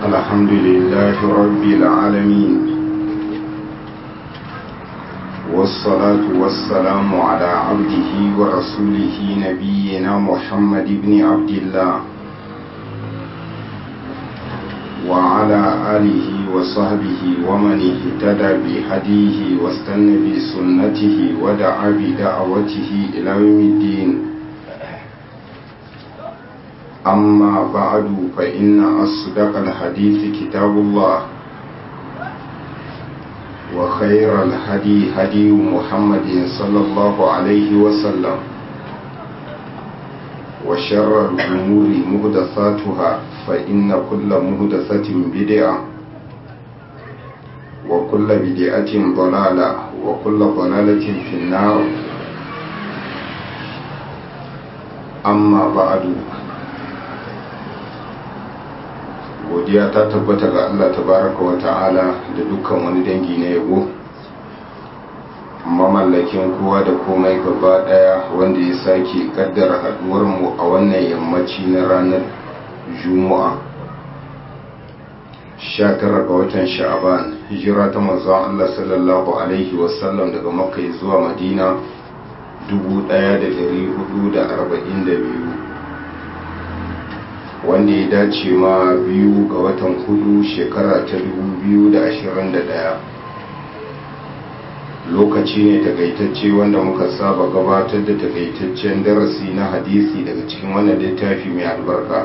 الحمد لله رب العالمين والصلاة والسلام على عبده ورسوله نبينا محمد بن عبد الله وعلى آله وصحبه ومن اهتدى بهديه واستنى بسنته ودعا بدعوته إلى يوم الدين أما بعد فإن أصدق الحديث كتاب الله وخير الهدي هدي محمد صلى الله عليه وسلم وشر الأمور مهدثاتها فإن كل مهدثة بدعة وكل بدعة ضلالة وكل ضلالة في النار أما بعد godiya ta tabbata ga Allah tabaraka wa ta'ala da dukkan wani dangi na yabo mamallakin kowa da komai gaba daya wanda ya sake kaddara haduwar mu a wannan yammaci na ranar juma'a 19 ga watan sha'aban hijira ta manzon Allah sallallahu alaihi wasallam daga makka zuwa madina 1442 wanda ya dace ma biyu ga watan hudu shekara ta 2021 lokaci ne takaitacce wanda muka saba gabatar da takaitaccen darasi na hadisi daga cikin wannan littafi mai albarka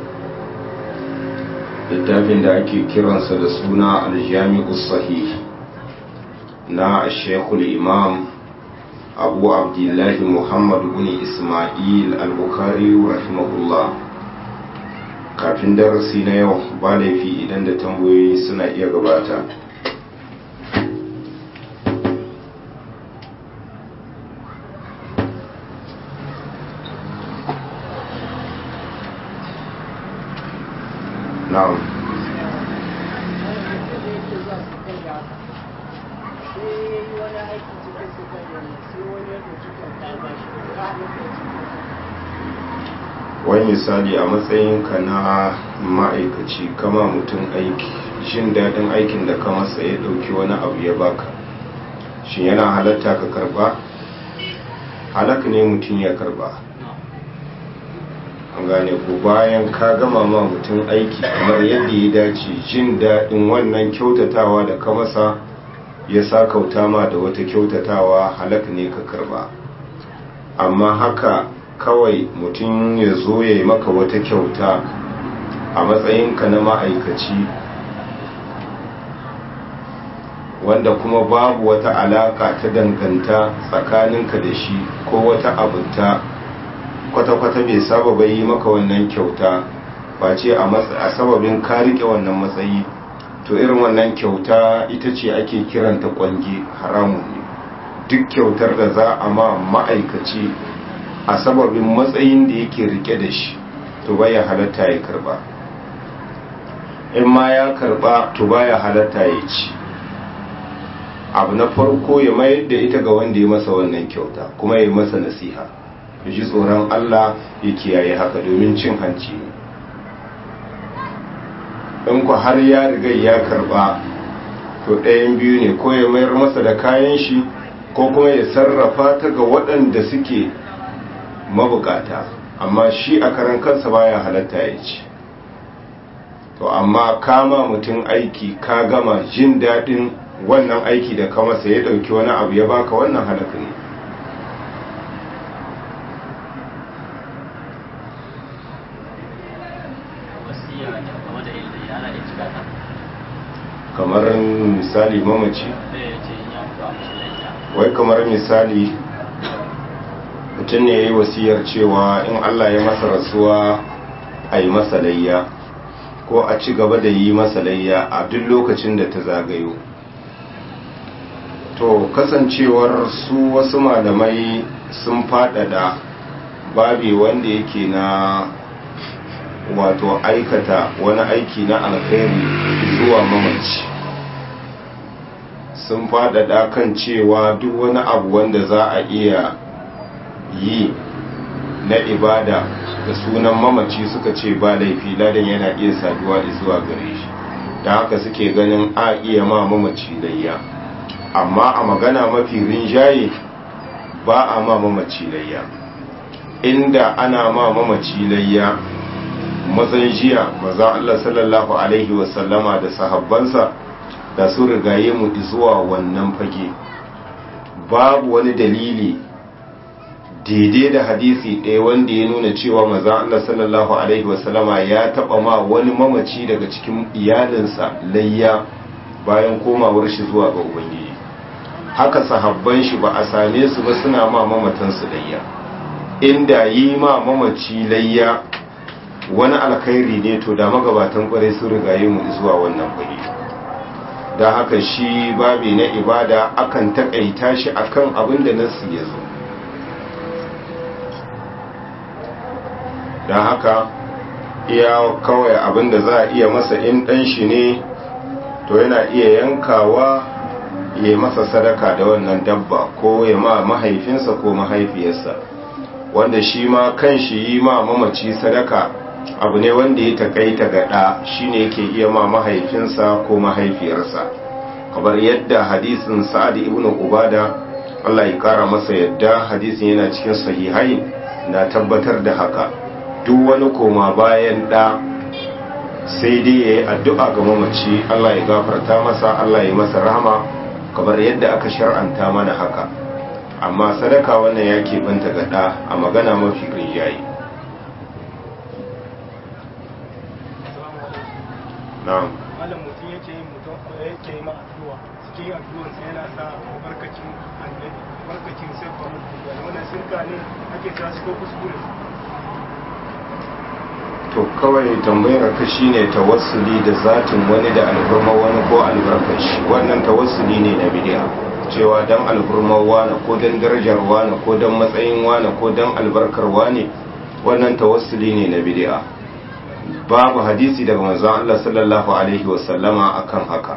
littafin da ake kiransa da suna aljami'u sahih na shekul imam abu abdullahi muhammad bin ismail al-bukhari rahimahullah kafin darasi na yau ba laifi idan da tambayoyi suna iya gabata na'am wani misali a matsayinka na ma'aikaci kama mutum aiki shin daɗin aikin da ka masa ya ɗauki wani abu ya baka shin yana halatta ka karba halak ne mutum ya karba an gane ko bayan ka gama ma mutum aiki kamar yadda ya dace jin daɗin wannan kyautatawa da ka masa ya sa kauta ma da wata kyautatawa halak ne ka karba amma haka kawai mutum ya zo ya yi maka wata kyauta a matsayinka na ma'aikaci wanda kuma babu wata alaka ta danganta tsakaninka da shi ko wata abunta kwata-kwata bai saba bai yi maka wannan kyauta ba ce a sababin ka rike wannan matsayi to irin wannan kyauta ita ce ake kiranta kwange haramun ne duk kyautar da za a ma ma'aikaci a sababin matsayin da yake rike da shi to baya halatta ya karba in ma ya karba to baya halatta ya ci abu na farko ya mayar da ita ga wanda ya masa wannan kyauta kuma ya masa nasiha ya ji tsoron Allah ya kiyaye haka domin cin hanci ne in ku har ya riga ya karba to ɗayan biyu ne ko ya mayar masa da kayan shi ko kuma ya sarrafa ta ga waɗanda suke mabukata amma shi a karan kansa baya halatta ya ci to amma kama mutum aiki ka gama jin daɗin wannan aiki da ka masa ya ɗauki wani abu ya baka wannan halaka ne kamar misali mamaci wai kamar misali mutum ne ya yi wasiyar cewa in Allah ya masa rasuwa a yi masa layya ko a ci gaba da yi masa layya a duk lokacin da ta zagayo to kasancewar su wasu malamai sun faɗaɗa babi wanda yake na wato aikata wani aiki na alkhairi zuwa mamaci sun faɗaɗa kan cewa duk wani abu wanda za a iya yi na ibada da sunan mamaci suka ce ba laifi ladan yana iya saduwa zuwa gare shi da haka suke ganin a iya ma mamaci layya amma a magana mafi rinjaye ba a ma mamaci layya inda ana ma mamaci layya mazan jiya maza Allah sallallahu alaihi wasallama da sahabbansa da su rigaye mu zuwa wannan fage babu wani dalili daidai da hadisi ɗaya wanda ya nuna cewa maza Allah sallallahu alaihi wasallama ya taɓa ma wani mamaci daga cikin iyalinsa layya bayan komawar shi zuwa ga ubangiji haka sahabban shi ba a same su ba suna ma mamatansu layya inda yi ma mamaci layya wani alkhairi ne to da magabatan kwarai sun rigaye mu zuwa wannan fage da haka shi babi na ibada akan takaita shi akan abin da nasu ya zo don haka iya kawai abin da za a iya masa in ɗan shi ne to yana iya yankawa ya masa sadaka da wannan dabba ko ya ma mahaifinsa ko mahaifiyarsa wanda shi ma kan shi yi ma mamaci sadaka abu ne wanda ya takaita ga ɗa shi ne yake iya ma mahaifinsa ko mahaifiyarsa kamar yadda hadisin sa'ad ibn ubada Allah ya kara masa yadda hadisin yana cikin sahihai na tabbatar da haka duk wani koma bayan ɗa sai dai ya yi addu'a ga mamaci Allah ya gafarta masa Allah ya masa rahama kamar yadda aka shar'anta mana haka amma sadaka wannan ya keɓanta ga ɗa a magana mafi rinjaye na'am malam mutum yake yin mutum yake yi ma addu'a cikin addu'ar sa yana sa barkacin annabi barkacin sai ba mutum wannan shirka ne ake ta ko kuskure to kawai tambayar ka shine tawassuli da zatin wani da alhurma wani ko albarkar shi wannan tawassuli ne na bid'a cewa dan alhurmar wani ko dan darajar wani ko dan matsayin wani ko dan albarkar wani wannan tawassuli ne na bid'a babu hadisi daga manzon Allah sallallahu alaihi wasallama akan haka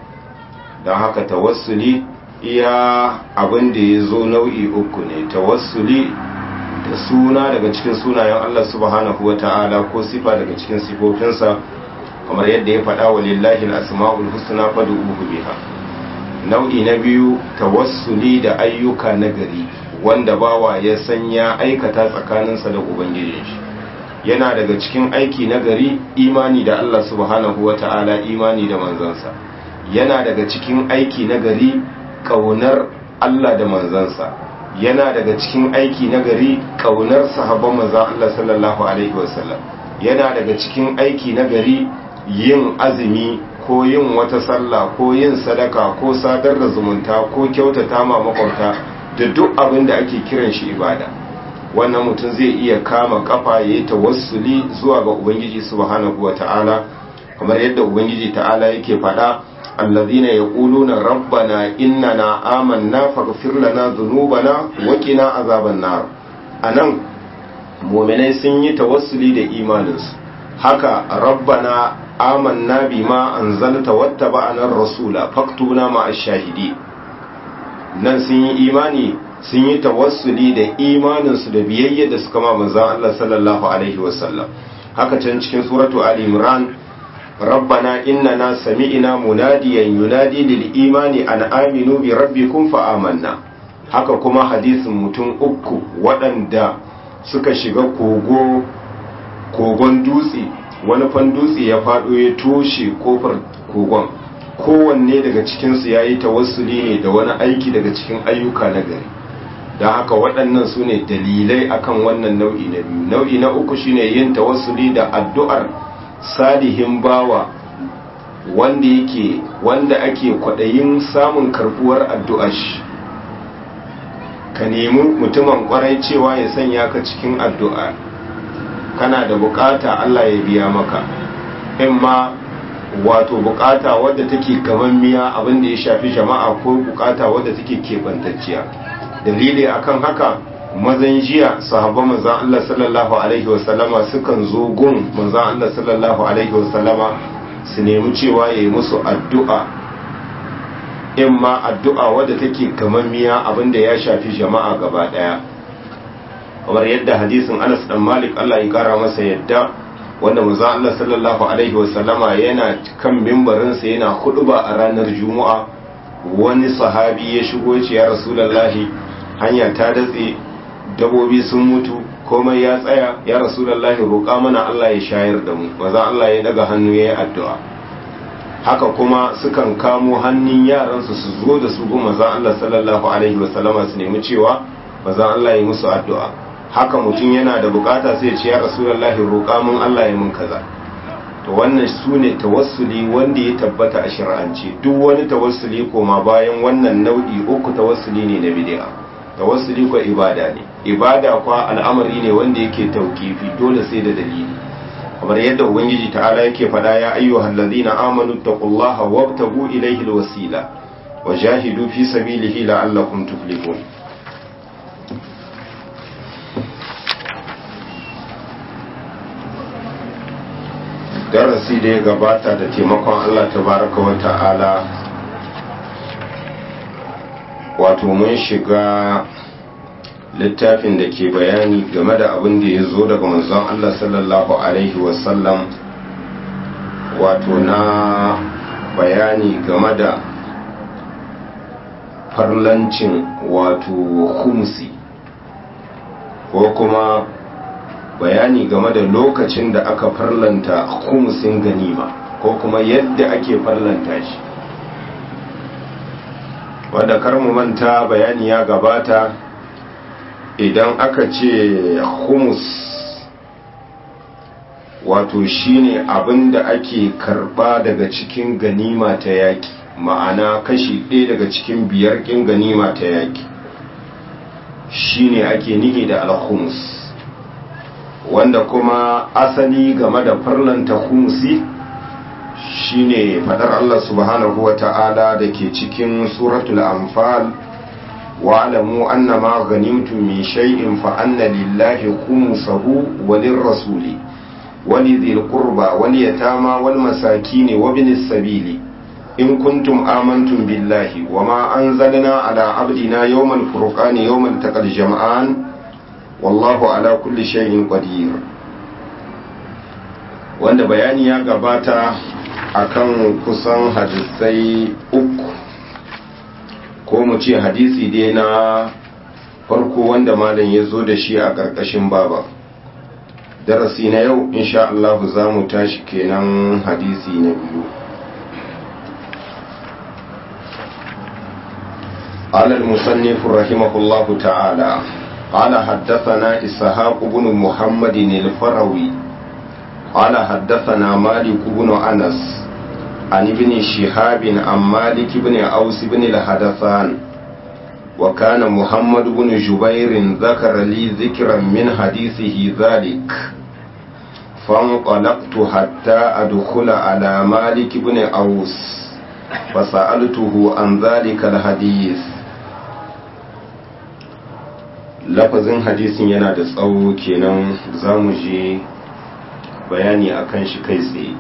dan haka tawassuli iya abin da ya zo nau'i uku ne tawassuli da suna daga cikin sunayen Allah subhanahu wa ta'ala ko sifa daga cikin sifofinsa kamar yadda ya faɗa wa lillahi al-asma'ul husna fad'uhu biha nau'i na biyu tawassuli da ayyuka nagari wanda bawa ya san ya aikata tsakaninsa da ubangijin shi yana daga cikin aiki nagari imani da Allah subhanahu wa ta'ala imani da manzansa yana daga cikin aiki nagari kaunar Allah da manzansa yana daga cikin aiki na gari kaunar sahabban manzon Allah sallallahu alaihi wasallam yana daga cikin aiki na gari yin azumi ko yin wata sallah ko yin sadaka ko sadar da zumunta ko kyautata ma makwabta da duk abin da ake kiran shi ibada wannan mutum zai iya kama kafa ya yi tawassuli zuwa ga ubangiji subhanahu wata'ala kamar yadda ubangiji ta'ala yake faɗa الذين يقولون ربنا إننا آمنا فاغفر لنا ذنوبنا وقنا عذاب النار anan mu'minai sun yi tawassuli da imaninsu haka rabbana amanna bima anzalta wattaba'ana ar-rasula faktuna ma ash-shahidi nan sun yi imani sun yi tawassuli da imaninsu da biyayya da suka ma manzon Allah sallallahu alaihi wasallam haka can cikin suratu ali imran ربنا إننا سمعنا مناديا ينادي للإيمان أن آمنوا بربكم فآمنا haka kuma hadisin mutum uku waɗanda suka shiga kogo kogon dutse wani fan dutse ya faɗo ya toshe kofar kogon kowanne daga cikinsu ya yi tawassuli ne da wani aiki daga cikin ayyuka na gari don haka waɗannan su ne dalilai akan wannan nau'i na biyu nau'i na uku shine yin tawassuli da addu'ar salihin bawa wanda yake wanda ake kwaɗayin samun karbuwar addu'ar shi ka nemi mutumin kwarai cewa ya sanya ka cikin addu'a kana da bukata Allah ya biya maka in ma wato bukata wadda take gaban miya abinda ya shafi jama'a ko bukata wadda take keɓantacciya dalili akan haka mazan jiya sahabban manzan Allah sallallahu alaihi wasallama sukan zo gun manzan Allah sallallahu alaihi wasallama su nemi cewa ya yi musu addu'a in ma addu'a wadda take gamammiya abinda ya shafi jama'a gaba daya kamar yadda hadisin Anas dan Malik Allah ya kara masa yadda wanda manzo Allah sallallahu alaihi wasallama yana kan mimbarinsa yana huduba a ranar Juma'a wani sahabi ya shigo ce ya Rasulullahi hanya ta datse dabobi sun mutu komai ya tsaya ya Rasulullahi roƙa mana Allah ya shayar da mu manzo Allah ya daga hannu yayin addu'a haka kuma sukan kamo hannun yaransu su zo da su gun manzo Allah sallallahu alaihi wasallama su nemi cewa manzo Allah ya musu addu'a haka mutum yana da bukata sai ce ya rasulullahi roƙa mun Allah ya mun kaza to wannan sune tawassuli wanda ya tabbata a shari'ance duk wani tawassuli koma bayan wannan nau'i uku tawassuli ne na bid'a tawassuli ko ibada ne ibada kwa al'amari ne wanda yake tauqifi dole sai da dalili kamar yadda ubangiji ta'ala yake fada ya ayyuhal ladina amanu taqullaha wabtagu ilayhi alwasila wajahidu fi sabilihi la'allakum tuflihun darasi da ya gabata da taimakon Allah tabaraka wa ta'ala wato mun shiga littafin da ke bayani game da abin da ya zo daga manzon Allah sallallahu alaihi wasallam wato na bayani game da farlancin wato humsi ko kuma bayani game da lokacin da aka farlanta khumsin ganima ko kuma yadda ake farlanta shi wanda kar mu manta bayani ya gabata idan aka ce humus wato shine abin da ake karba daga cikin ganima ta yaki ma'ana kashi ɗaya daga cikin biyar ƙin ganima ta yaki shine ake nihi da alhumus wanda kuma asali game da farlanta humusi shine fadar Allah subhanahu wa ta'ala da ke cikin suratul anfal wa'alamu anna ma ghanimtum min shay'in fa anna lillahi khumsahu wa lirrasuli wa lidhil qurba wal yatama wal masakin wa binis sabili in kuntum amantum billahi wa ma anzalna ala abdina yawmal furqani yawmal taqal jam'an wallahu ala kulli shay'in qadir wanda bayani ya gabata akan kusan hadisai uku ko mu ce hadisi dai na farko wanda malam ya zo da shi a ƙarƙashin baba darasi na yau insha Allah za mu tashi kenan hadisi na biyu قال المصنف رحمه الله تعالى قال حدثنا إسحاق بن محمد الفروي قال حدثنا مالك بن أنس عن ابن شهاب عن مالك بن أوس بن الحدثان وكان محمد بن جبير ذكر لي ذكرا من حديثه ذلك فانطلقت حتى أدخل على مالك بن أوس فسألته عن ذلك الحديث lafazin hadisin yana da tsawo kenan za mu je bayani a kan shi kai tsaye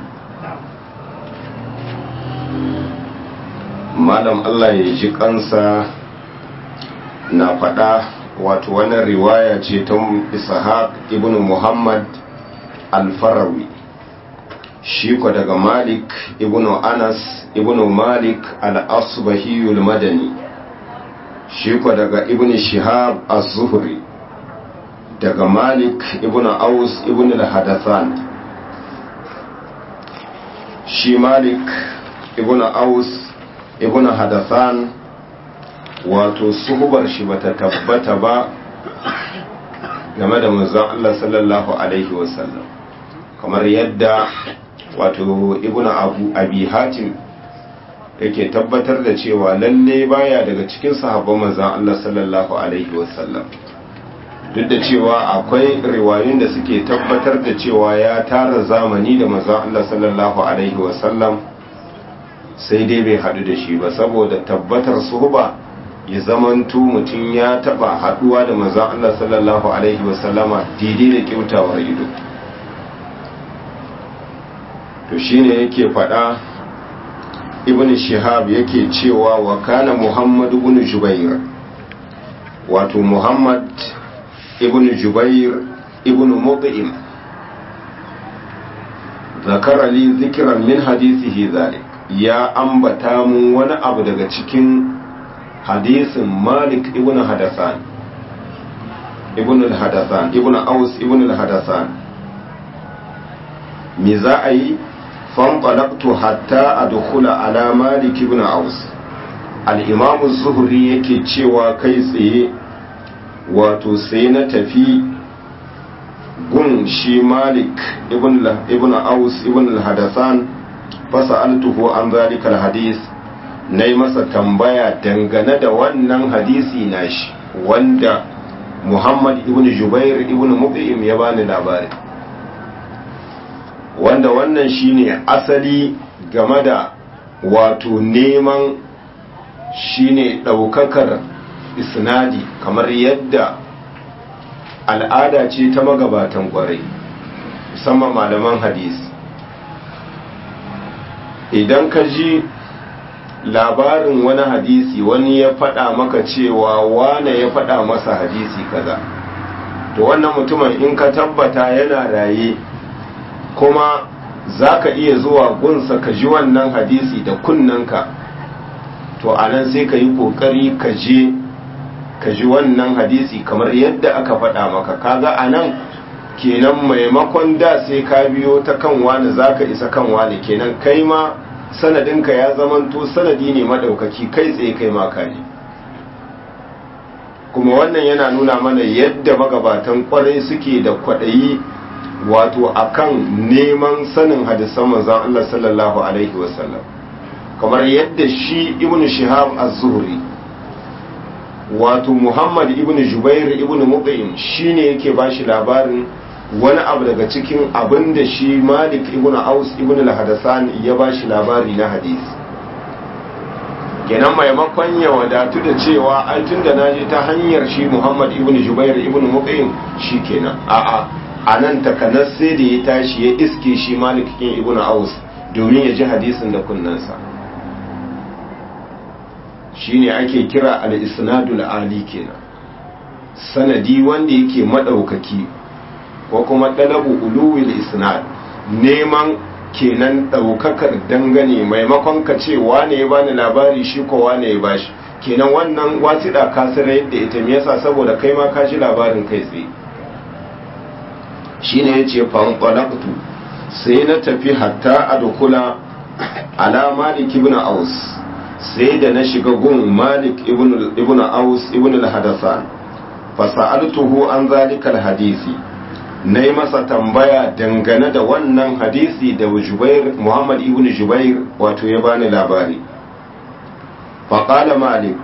malam allah ya ji kansa na faɗa wato wani riwaya ce ta ishaq ibn muhammad alfarawi shi ko daga malik ibn anas ibn malik al-asbahiyul madani shi ko daga ibn shihab az-zuhri daga malik ibn aus ibn al-hadathan shi malik ibn aus ibn hadathan wato suhubar shi bata tabbata ba game da manzon Allah sallallahu alaihi wasallam kamar yadda wato ibn abu abi hatim yake tabbatar da cewa lalle baya daga cikin sahabban manzon Allah sallallahu alaihi wasallam duk da cewa akwai riwayoyin da suke tabbatar da cewa ya tara zamani da manzon Allah sallallahu alaihi wasallam sai dai bai hadu da shi ba saboda tabbatar suhba ya zamanto mutum ya taba haduwa da manzon Allah sallallahu alaihi wasallama daidai da kyautawar ido to shine yake fada ibn shihab yake cewa wa kana muhammad ibn jubair wato muhammad ibn jubair ibn mut'im zakara li zikran min hadisihi zalik ya ambata mun wani abu daga cikin hadisin malik ibn hadasan ibn al-hadasan ibn aus ibn al-hadasan me za a yi fanqalaqtu hatta adkhula ala malik ibn aus al-imam az-zuhri yake cewa kai tsaye wato sai na tafi gun shi malik ibn ibn aus ibn al-hadasan fasa'altuhu an zalika al-hadith nayi masa tambaya dangane da wannan hadisi nashi wanda Muhammad ibn Jubair ibn Mut'im ya bani labari wanda wannan shine asali game da wato neman shine daukakar isnadi kamar yadda al'ada ce ta magabatan kwarai musamman malaman hadisi idan ka ji labarin wani hadisi wani ya faɗa maka cewa wane ya faɗa masa hadisi kaza to wannan mutumin in ka tabbata yana raye kuma za ka iya zuwa gunsa ka ji wannan hadisi da kunnanka to a nan sai ka yi ƙoƙari ka je ka ji wannan hadisi kamar yadda aka faɗa maka kaga a nan kenan maimakon da sai ka biyo ta kan wani za ka isa kan wani kenan kai ma sanadinka ya zamanto sanadi ne maɗaukaki kai tsaye kai ma kaji kuma wannan yana nuna mana yadda magabatan kwarai suke da kwaɗayi wato akan neman sanin hadisan manzon Allah sallallahu alaihi wasallam kamar yadda shi ibnu shihab az-zuhri wato muhammad ibnu jubair ibnu mut'im shine yake bashi labarin wani abu daga cikin abin da shi malik ibn aus ibn al-hadasan ya ba shi labari na hadisi kenan maimakon ya wadatu da cewa ai tun da naji ta hanyar shi muhammad ibn jubair ibn muqayyim shi kenan a'a a nan takanas sai da ya tashi ya iske shi malik ibn aus domin ya ji hadisin da kunnansa shine ake kira al-isnadul ali kenan sanadi wanda yake madaukaki ko kuma ɗalabu uluwil isnad neman kenan ɗaukakar dangane maimakon ka ce wane ya bani labari shi ko wane ya bashi kenan wannan wasiɗa ka sanar yadda ita me yasa saboda kai ma ka ji labarin kai tsaye shine yace fanqalaqtu sai na tafi hatta adkhula ala malik ibn aus sai da na shiga gun malik ibn ibn aus ibn al-hadasan fa sa'altuhu an zalika al-hadisi na yi masa tambaya dangane da wannan hadisi da jubair muhammad ibn jubair wato ya bani labari faƙala malik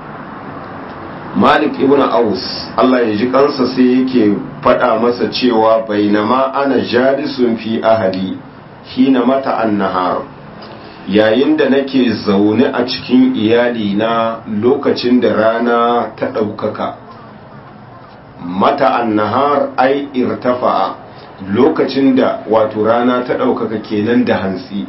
malik ibn aus allah ya ji kansa sai yake faɗa masa cewa bainama ana jalisun fi ahali hina mata annahar yayin da nake zaune a cikin iyali na lokacin da rana ta ɗaukaka mata annahar ai irtafa'a lokacin da wato rana ta ɗaukaka kenan da hantsi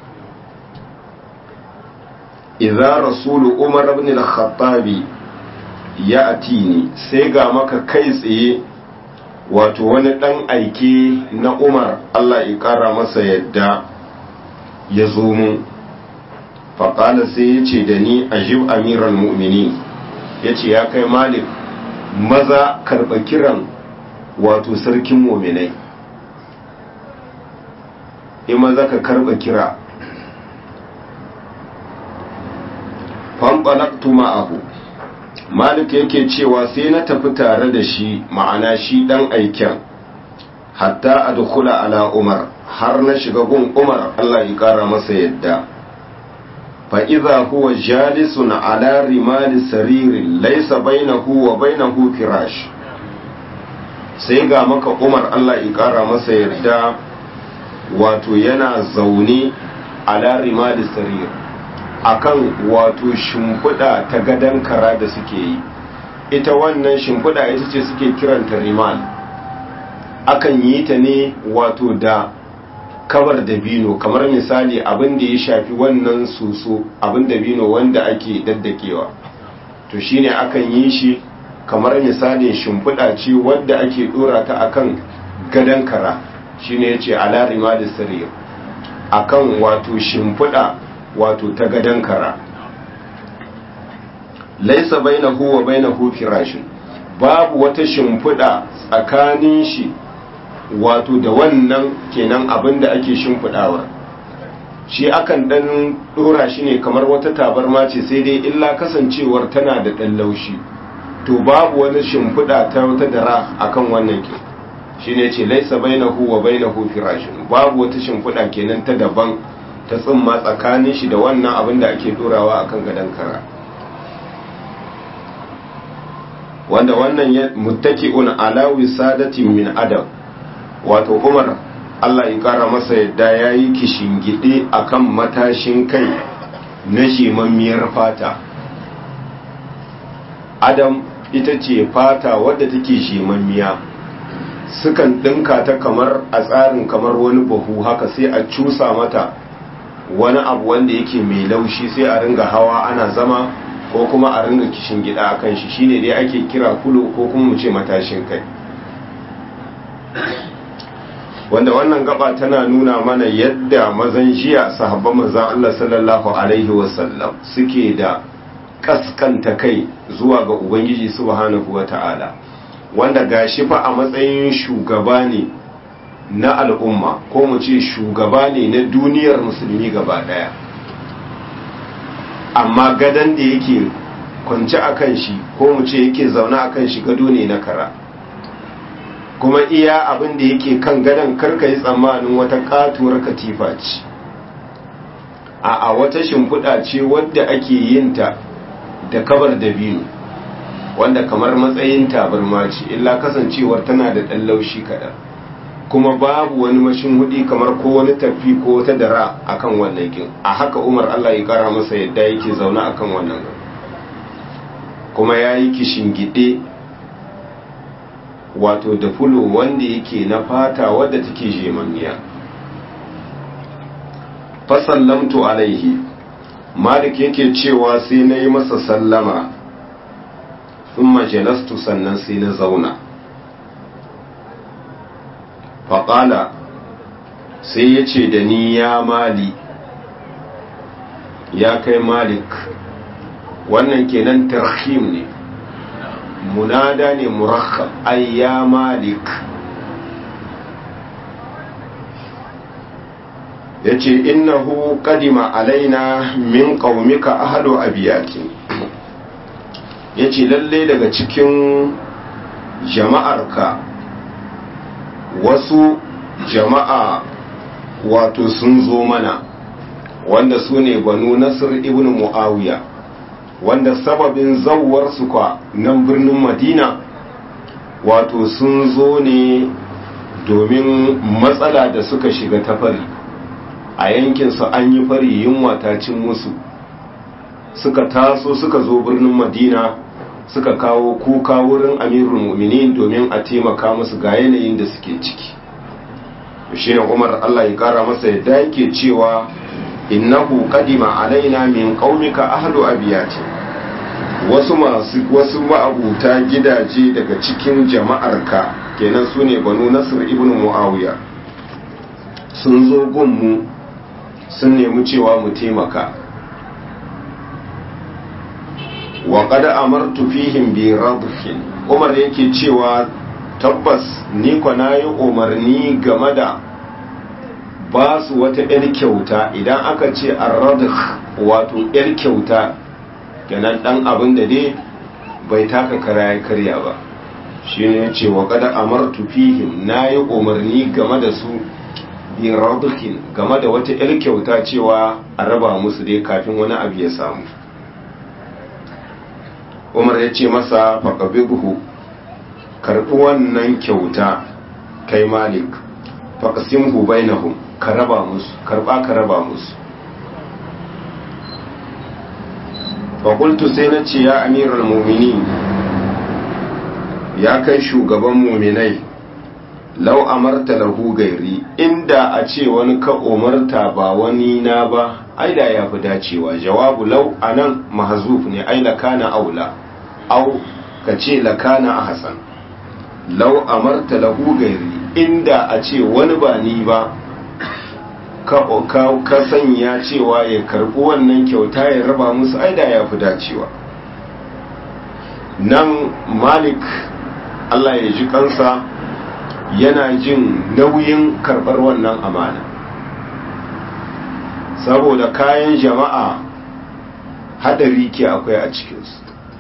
idza rasulu umar ibn al-khattabi ya atini sai ga maka kai tsaye wato wani ɗan aike na umar Allah ya ƙara masa yadda ya zo mu faƙala sai ya ce da ni ajib amiran mu'mini ya ce ya kai malik maza karɓa kiran wato sarkin muminai in maza ka karɓa kira fanɓalaktu ma'ahu malik yake cewa sai na tafi tare da shi ma'ana shi ɗan aiken hatta a dukula ala umar har na shiga gun umar allah ya ƙara masa yadda fa'iza huwa jalisun ala rimali saririn laisa bainahu wa bainahu firash sai ga maka umar Allah ya ƙara masa yarda wato yana zaune ala rimali sarir akan wato shimfiɗa ta gadon kara da suke yi ita wannan shimfiɗa ita ce suke kiranta rimal akan yi ta ne wato da kabar dabino kamar misali abin da ya shafi wannan soso abin dabino wanda ake daddakewa to shine akan yi shi kamar misalin shimfiɗa ce wadda ake ɗora ta akan gadon kara shine yace ala rimadis sarir akan wato shimfiɗa wato ta gadon kara laisa bainahu wa bainahu firashin babu wata shimfiɗa tsakanin shi wato da wannan kenan abin da ake shimfiɗawa shi akan ɗan ɗora shi ne kamar wata tabarma ce sai dai illa kasancewar tana da ɗan laushi to babu wani shimfiɗa ta wata dara akan wannan ke shi ne ce laisa bainahu wa bainahu firashin babu wata shimfiɗa kenan ta daban ta tsimma tsakanin shi da wannan abin da ake ɗorawa akan gadon kara wanda wannan muttaki'un ala wisadatin min adam wato Umar Allah ya kara masa yadda yayi kishingide akan matashin kai na shimammiyar fata Adam ita ce fata wadda take shimammiya sukan dinka ta kamar a tsarin kamar wani bahu haka sai a cusa mata wani abu wanda yake mai laushi sai a ringa hawa ana zama ko kuma a ringa kishin gida a kan shi shine dai ake kira kulo ko kuma mu ce matashin kai wanda wannan gaba tana nuna mana yadda mazan jiya sahabban manzon Allah sallallahu alaihi wasallam suke da kaskanta kai zuwa ga ubangiji subhanahu wata'ala wanda gashi fa a matsayin shugaba ne na al'umma ko mu ce shugaba ne na duniyar musulmi gaba daya amma gadon da yake kwanci a kan shi ko mu ce yake zaune a kan shi gado ne na kara kuma iya abin da yake kan gadon karka yi tsammanin wata katuwar katifa ce a a wata shimfiɗa ce wadda ake yin ta da kabar da biyu wanda kamar matsayin tabarma ce illa kasancewar tana da ɗan laushi kaɗan kuma babu wani mashin hudi kamar ko wani tafi ko wata dara akan wannan kin a haka umar Allah ya kara masa yadda yake zaune akan wannan kuma ya yi gide wato da fulo wanda yake na fata wadda take jemammiya fasallamtu alaihi malik yake cewa sai na yi masa sallama sun majalastu sannan sai na zauna faƙala sai ya ce da ni ya mali ya kai malik wannan kenan tarhim ne munada ne murakkab ay ya malik ya ce innahu kadima alaina min qaumika ahlu abiyati ya ce lalle daga cikin jama'arka wasu jama'a wato sun zo mana wanda su ne banu nasir ibn muawiya wanda sababin zawwarsu kwa nan birnin madina wato sun zo ne domin matsala da suka shiga ta fari a yankinsu an yi fari yunwa ta cin musu suka taso suka zo birnin madina suka kawo kuka wurin amirul mu'minin domin a taimaka musu ga yanayin da suke ciki shi ne umar allah ya kara masa yadda yake cewa innahu kadima alaina min qaumika ahlu abiyati wasu masu wasu ma'abuta gidaje daga cikin jama'arka kenan su ne banu nasir ibn muawiya sun zo gunmu sun nemi cewa mu taimaka wa qad amartu fihim bi radhin umar yake cewa tabbas ni kwa nayi umarni game da ba su wata yar kyauta idan aka ce arradh wato yar kyauta kenan dan abin da dai bai taka kara ya karya ba shine yace wa qad amartu fihim nayi umarni game da su bi radhin game da wata yar kyauta cewa a raba musu dai kafin wani abu ya samu umar ya ce masa faƙabibuhu karɓi wannan kyauta kai malik faƙasimhu bainahum ka raba musu karɓa ka raba musu faƙultu sai na ce ya amiral mumini ya kai shugaban muminai lau amarta lahu gairi inda a ce wani ka umarta ba wani na ba ai da ya fi dacewa jawabu lau anan mahzuf ne ai la kana aula au ka ce lakana a hasan lau amarta lahu gairi inda a ce wani ba ni ba ka sanya cewa ya karɓi wannan kyauta ya raba musu aida ya fi dacewa nan malik allah ya ji kansa yana jin nauyin karɓar wannan amana saboda kayan jama'a hadari ke akwai a cikinsu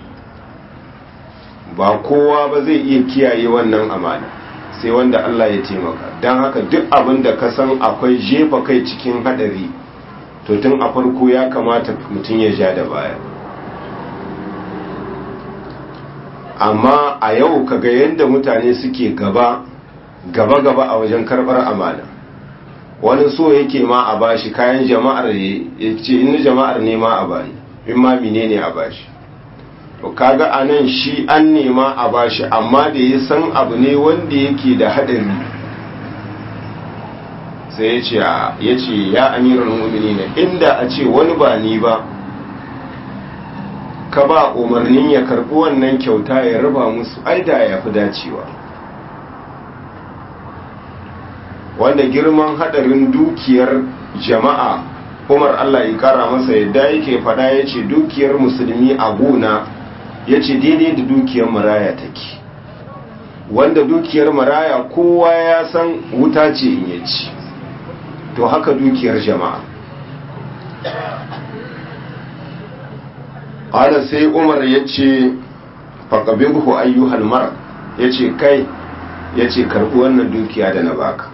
ba kowa ba zai iya kiyaye wannan amana sai wanda Allah ya taimaka don haka duk abin da ka san akwai jefa kai cikin hadari to tun a farko ya kamata mutum ya ja da baya amma a yau kaga yadda mutane suke gaba gaba gaba a wajen karbar amana wani so yake ma a bashi kayan jama'ar ya ce in jama'ar ne ma a bani in ma menene a bashi to kaga anan shi an nema a bashi amma da ya san abu ne wanda yake da hadari sai ya ce ya ce ya amiral mu'minin inda a ce wani ba ni ba ka ba umarnin ya karbi wannan kyauta ya raba musu ai da ya fi dacewa wanda girman hadarin dukiyar jama'a umar Allah ya kara masa yadda yake fada ya ce dukiyar musulmi a gona ya ce daidai da dukiyar maraya take wanda dukiyar maraya kowa ya san wuta ce in ya ci to haka dukiyar jama'a ƙada sai umar ya ce faƙabin ku ayyuhal mara ya ce kai ya ce karɓi wannan dukiya da na baka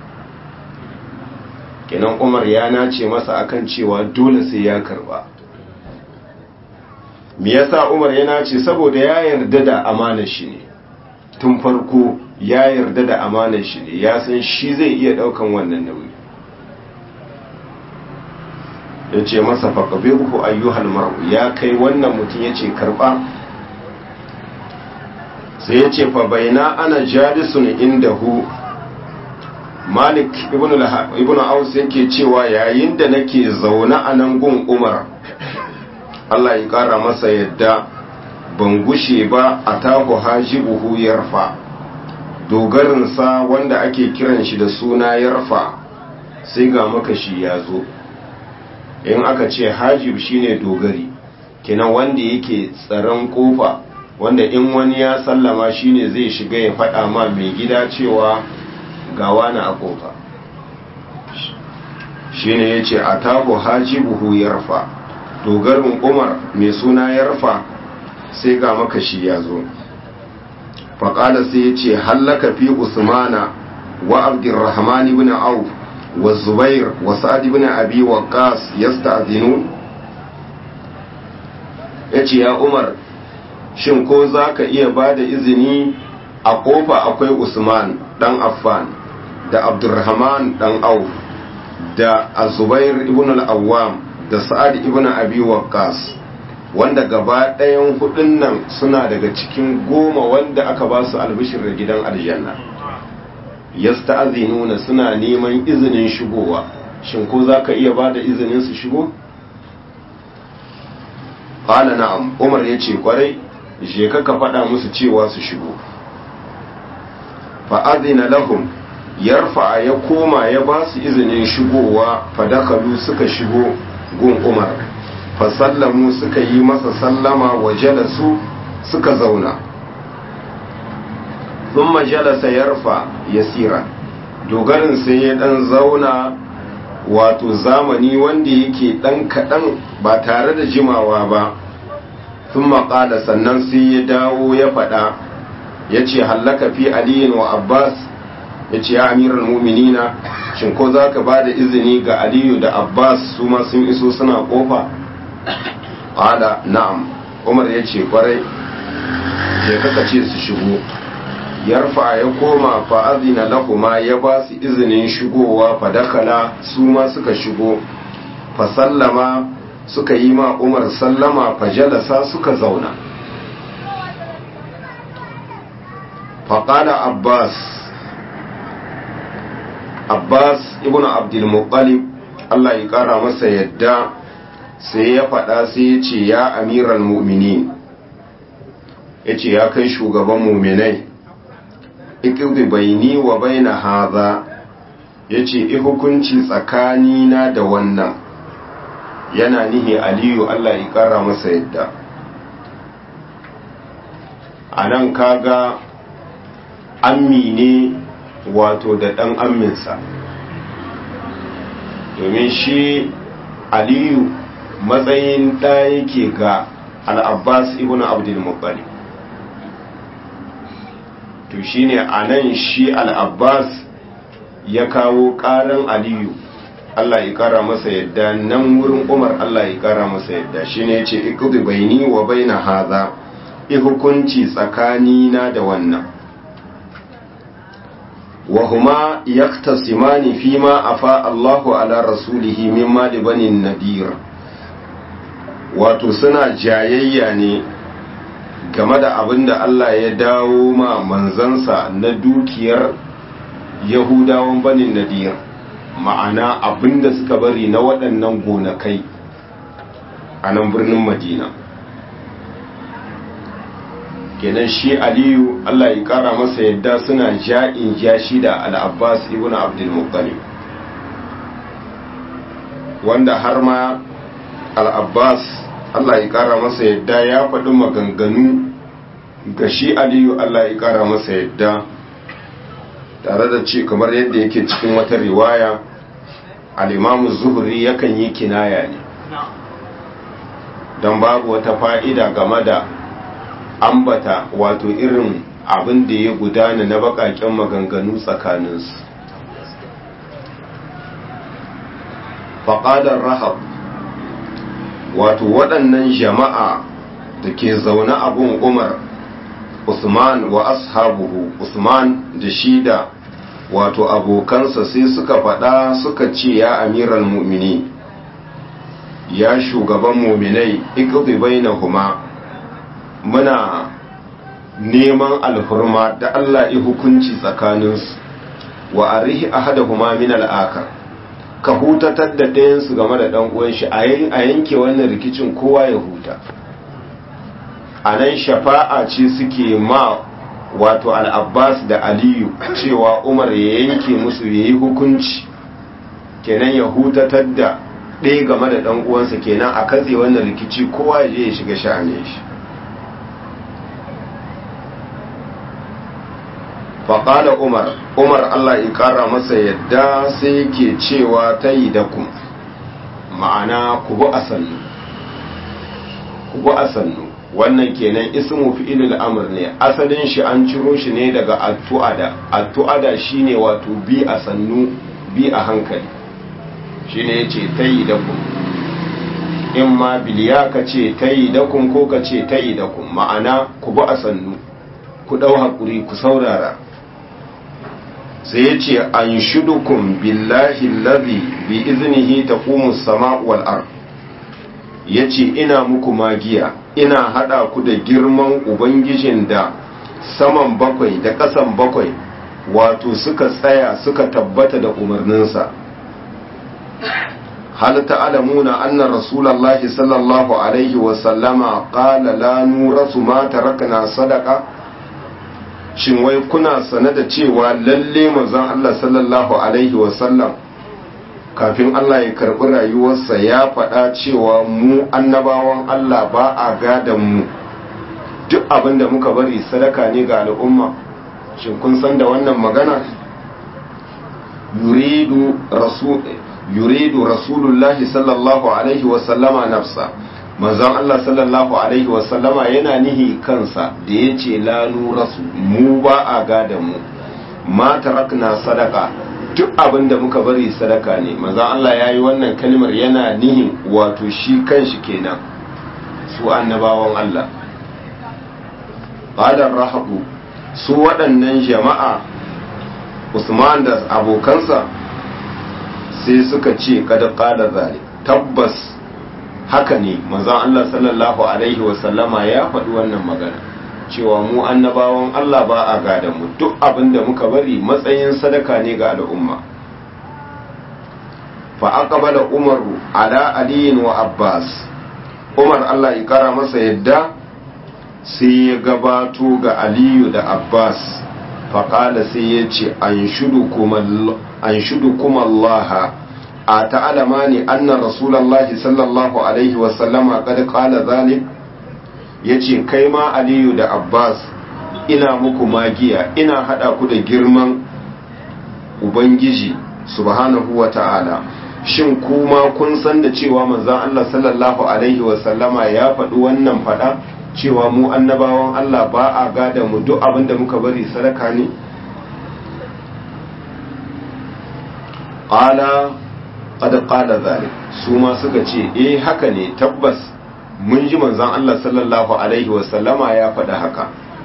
kenan umar ya nace masa akan cewa dole sai ya karba me yasa umar ya nace saboda ya yarda da amanar shi ne tun farko ya yarda da amanar shi ne ya san shi zai iya daukan wannan nauyi ya ce masa faƙabiru ayyuhal mar'u ya kai wannan mutum ya ce karba sai ya ce fa baina ana jalisun indahu malik ibn aus yake cewa yayin da nake zaune a nan gun umar allah ya kara masa yadda ban gushe ba a taku hajibuhu yarfa dogarinsa wanda ake kiran shi da suna yarfa sai ga makashi ya zo in aka ce hajib shine dogari kenan wanda yake tsaron kofa wanda in wani ya sallama shine zai shiga ya faɗa ma mai gida cewa gawa na a kofa shi ne ya ce a tabo hajibuhu yarfa dogarin umar mai suna yarfa sai ga makashi ya zo faƙada sai ya ce hallaka fi usmana wa abdurrahman ibn auf wa zubair wa sa'ad ibn abi waqqas yasta'dinun yace ya umar shin ko zaka iya bada izini a kofa akwai usman dan affan da abdurrahman dan auf da azubair ibn al-awwam da sa'ad ibn abi waqqas wanda gaba ɗayan hudun nan suna daga cikin goma wanda aka ba su albishir da gidan aljanna yasta'zinuna suna neman izinin shigowa shin ko zaka iya bada izinin su shigo qala na'am umar yace kwarai je ka ka faɗa musu cewa su shigo fa azina lahum yarfa ya koma ya ba su izinin shigowa fadakalu suka shigo gun umar fasallamu suka yi masa sallama wa jalasu suka zauna thumma jalasa yarfa yasira dogarin sai ya dan zauna wato zamani wanda yake dan kadan ba tare da jimawa ba thumma qala sannan sai ya dawo ya fada yace hallaka fi aliyin wa abbas yace ya amiral mu'minina shin ko zaka bada izini ga aliyu da abbas su ma sun iso suna kofa qala na'am umar yace kwarai je kaka ce su shigo yarfa ya koma fa azina lahuma ya ba su izinin shigowa fa dakala su ma suka shigo fa sallama suka yi ma umar sallama fa jalasa suka zauna fa qala abbas abbas ibnu abdul muttalib Allah ya kara masa yadda sai ya faɗa sai ya ce ya amiral mu'minin ya ce ya kai shugaban muminai ikirbi baini wa baina haza ya ce hukunci tsakanina da wannan yana nihi aliyu Allah ya kara masa yadda a nan kaga ammi ne wato da ɗan amminsa domin shi aliyu matsayin ɗa yake ga al'abbas ibn abdulmuttalib to shine a nan shi al'abbas ya kawo ƙaran aliyu Allah ya ƙara masa yadda nan wurin umar Allah ya ƙara masa yadda shi ne ce ikudu baini wa baina haza hukunci tsakanina da wannan وهما يختصمان فيما أفاء الله على رسوله مما لبني النذير wato suna jayayya ne game da abin da Allah ya dawo ma manzansa na dukiyar yahudawan banin nadir ma'ana abin da suka bari na waɗannan gonakai a nan birnin madina kenan shi aliyu Allah ya kara masa yadda suna ja'in ja shi da al'abbas ibn abdulmuttalib wanda har ma al'abbas Allah ya kara masa yadda ya faɗi maganganu ga shi aliyu Allah ya kara masa yadda tare da ce kamar yadda yake cikin wata riwaya al'imamu zuhuri yakan yi kinaya ne don babu wata fa'ida game da ambata wato irin abin da ya gudana na bakaken maganganu tsakaninsu faƙadar rahab wato waɗannan jama'a da ke zaune abun umar usman wa ashabuhu usman da shida wato abokansa sai suka faɗa suka ce ya amiral mu'mini ya shugaban muminai iqdi bainahuma muna neman alfurma da Allah ya hukunci tsakaninsu wa arihi ahadahuma min al-akhar ka hutatar da ɗayansu game da ɗan uwan shi a yanke wannan rikicin kowa ya huta a nan shafa'a ce suke ma wato al-abbas da aliyu cewa umar ya yanke musu ya yi hukunci kenan ya hutatar da ɗaya game da ɗan uwansa kenan a katse wannan rikici kowa ya je ya shiga sha'anin shi faƙala umar umar allah ya ƙara masa yadda sai ke cewa ta yi da ku ma'ana ku bi a sannu ku bi a sannu wannan kenan ismu fi'ilul amr ne asalin shi an ciro shi ne daga attu'ada attu'ada shine wato bi a sannu bi a hankali shine yace tayi da ku in ma biliya ka ce tayi da kun ko ka ce tayi da kun ma'ana ku bi a sannu ku dau hakuri ku saurara sai ya ce an shudukun billahi lazi bi izinihi ta sama wal ard ya ce ina muku magiya ina hada ku da girman ubangijin da saman bakwai da ƙasan bakwai wato suka tsaya suka tabbata da umarninsa hal ta'lamuna anna rasulullahi sallallahu alaihi wa sallama qala la nurasu ma tarakna sadaqa shin wai kuna sane da cewa lalle manzon Allah sallallahu alaihi wasallam kafin Allah ya karbi rayuwarsa ya faɗa cewa mu annabawan Allah ba a gadan mu duk abin da muka bari sadaka ne ga al'umma shin kun san da wannan magana yuridu rasul yuridu rasulullahi sallallahu alaihi wasallama nafsa manzon Allah sallallahu alaihi wasallama yana nihi kansa da ya ce lanu rasu mu ba a gada mu ma tarakna sadaka duk abin da muka bari sadaka ne manzon Allah ya yi wannan kalmar yana nihin wato shi kanshi kenan su annabawan Allah qadar rahabu su waɗannan jama'a Usman da abokansa sai suka ce kada qala zalik tabbas haka ne manzon Allah sallallahu alaihi wasallama ya faɗi wannan magana cewa mu annabawan Allah ba a gada mu duk abin da muka bari matsayin sadaka ne ga al'umma fa aqbala umaru ala aliyin wa abbas umar Allah ya kara masa yadda sai ya gabato ga aliyu da abbas faƙala sai ya ce an shudu kuma allaha a ta'alama ne annan rasulallahi sallallahu alaihi wasallama kada ƙala zalik ya ce kai ma aliyu da abbas ina muku magiya ina haɗa ku da girman ubangiji subhanahu wa ta'ala shin kuma kun san da cewa manzan Allah sallallahu alaihi wasallama ya faɗi wannan faɗa cewa mu annabawan Allah ba a gada mu duk abin da muka bari sadaka ne ƙala ƙada ƙala zalik su ma suka ce eh haka ne tabbas mun ji manzan Allah sallallahu alaihi wasallama ya faɗi haka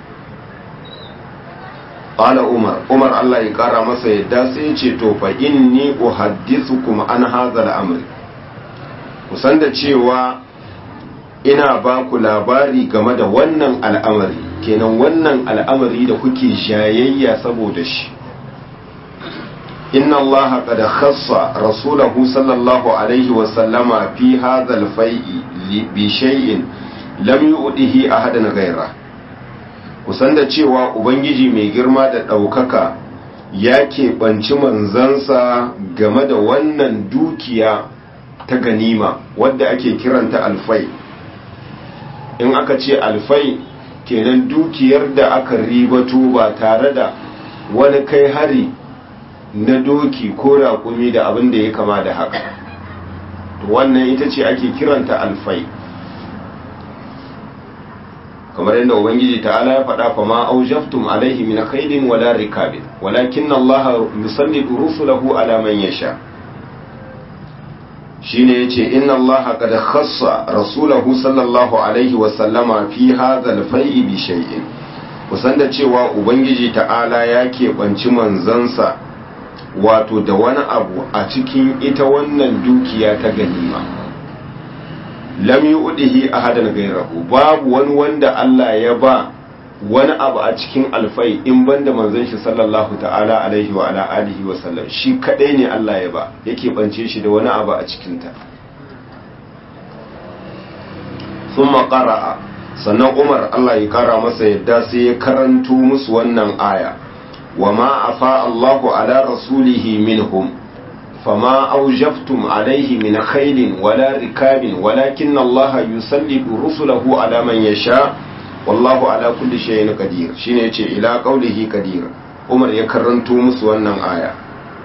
qala umar umar Allah ya kara masa yadda sai ya ce to fa inni uhaddithukum an hadha al-amr kusan da cewa ina ba ku labari game da wannan al'amari kenan wannan al'amari da kuke jayayya saboda shi inna Allah qad khassa rasulahu sallallahu alaihi wa sallama fi hadha al-fai'i bi shay'in lam yu'dihi ahadan ghayra kusan da cewa ubangiji mai girma da ɗaukaka ya keɓanci manzansa game da wannan dukiya ta ganima wadda ake kiranta alfai in aka ce alfai kenan dukiyar da aka ribato ba tare da wani kai hari na doki ko raƙumi da abin da ya kama da haka wannan ita ce ake kiranta alfai kamar yadda ubangiji ta'ala ya faɗa fa ma aujaftum alaihi min khaydin wala rikabin walakin Allah yusallitu rusulahu ala man yasha shine yace inna Allah qad khassa rasulahu sallallahu alaihi wa sallama fi hadha al-fai'i bi shay'in kusan da cewa ubangiji ta'ala ya keɓanci manzansa wato da wani abu a cikin ita wannan dukiya ta ganima lam yu'dihi ahadan ghayrahu babu wani wanda Allah ya ba wani abu a cikin alfai in banda manzon shi sallallahu ta'ala alaihi wa ala alihi wa sallam shi kadai ne Allah ya ba yake bance shi da wani abu a cikin ta thumma qara'a sannan Umar Allah ya kara masa yadda sai ya karanto musu wannan aya wa ma afa Allahu ala rasulihi minhum فما أوجفتم عليه من خيل ولا ركاب ولكن الله يسلط رسله على من يشاء والله على كل شيء قدير shine yace ila qaulihi qadir Umar ya karanto musu wannan aya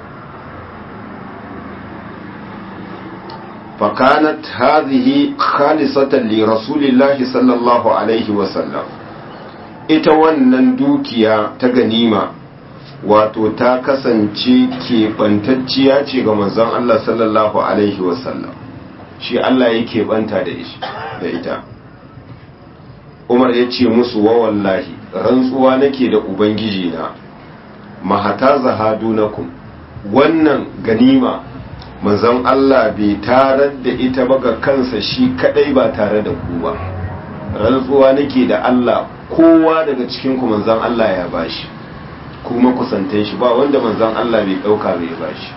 فكانت هذه خالصة لرسول الله صلى الله عليه وسلم ita wannan dukiya ta ganima wato ta kasance keɓantacciya ce ga manzon Allah sallallahu Alaihi wasallam shi Allah ya keɓanta da ita Umar ya ce musu wa wallahi rantsuwa nake da Ubangiji na mahata zahadunakum wannan ganima manzon Allah bai tarar da ita ba ga kansa shi kadai ba tare da ku ba rantsuwa nake da Allah kowa daga cikin ku manzon Allah ya bashi kuma kusantan shi ba wanda manzon Allah bai dauka bai bashi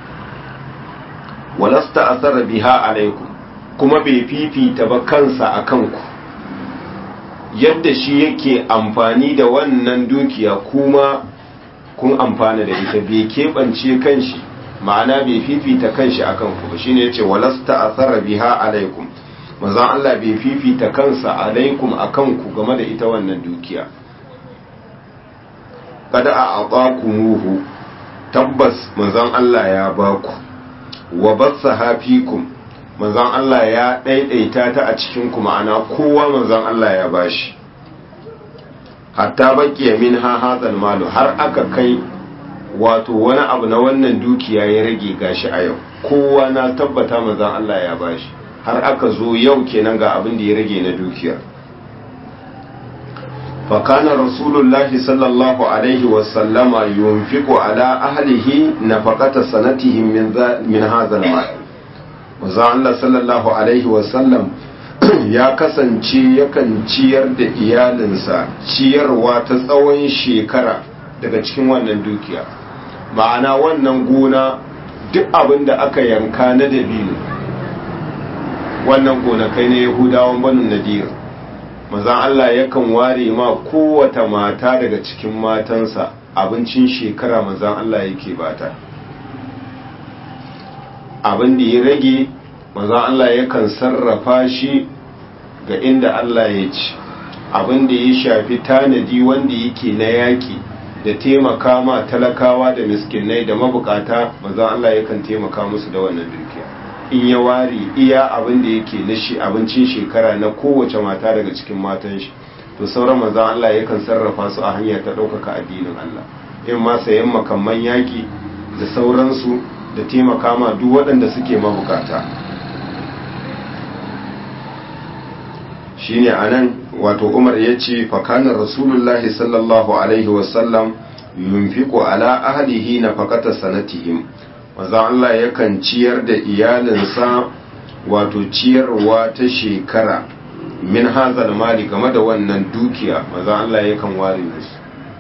walasta asara biha alaikum kuma bai fifita ba kansa akan ku yadda shi yake amfani da wannan dukiya kuma kun amfana da ita bai keɓance kanshi ma'ana bai fifita kanshi akan ku ba shine yace walasta asara biha alaikum manzon Allah bai fifita kansa alaikum akan ku game da ita wannan dukiya kada a aqakumuhu tabbas manzon Allah ya baku wa bassaha fikum manzon Allah ya daidaita ta a cikin ku ma'ana kowa manzon Allah ya bashi hatta baqiya minha hadal malu har aka kai wato wani abu na wannan dukiya ya rage gashi a yau kowa na tabbata manzon Allah ya bashi har aka zo yau kenan ga abin da ya rage na dukiyar فكان رسول الله صلى الله عليه وسلم ينفق على أهله نفقة سنتهم من, من هذا المال وزع الله صلى الله عليه وسلم ya kasance yakan ciyar da iyalinsa ciyarwa ta tsawon shekara daga cikin wannan dukiya ma'ana wannan gona duk abin da aka yanka na dabino wannan gonakai na yahudawan banin nadir manzan Allah yakan ware ma kowata mata daga cikin matansa abincin shekara manzan Allah yake bata abin da ya rage manzan Allah yakan sarrafa shi ga inda Allah ya ci abin da ya shafi tanadi wanda yake na yaƙi da taimaka ma talakawa da miskinai da mabukata manzan Allah yakan taimaka musu da wannan dukiya in ya ware iya abin da yake na shi abincin shekara na kowace mata daga cikin matan shi to sauran manzan Allah yakan sarrafa su a hanya ta ɗaukaka addinin Allah in ma sayan makamman yaƙi da sauransu da taimaka ma duk waɗanda suke mabukata shine anan wato Umar ya ce fakanar Rasulullahi sallallahu alaihi wasallam yunfiqu ala ahlihi nafaqata sanatihim manzo Allah yakan ciyar da iyalinsa wato ciyarwa ta shekara min hazal mali game da wannan dukiya manzo Allah yakan ware musu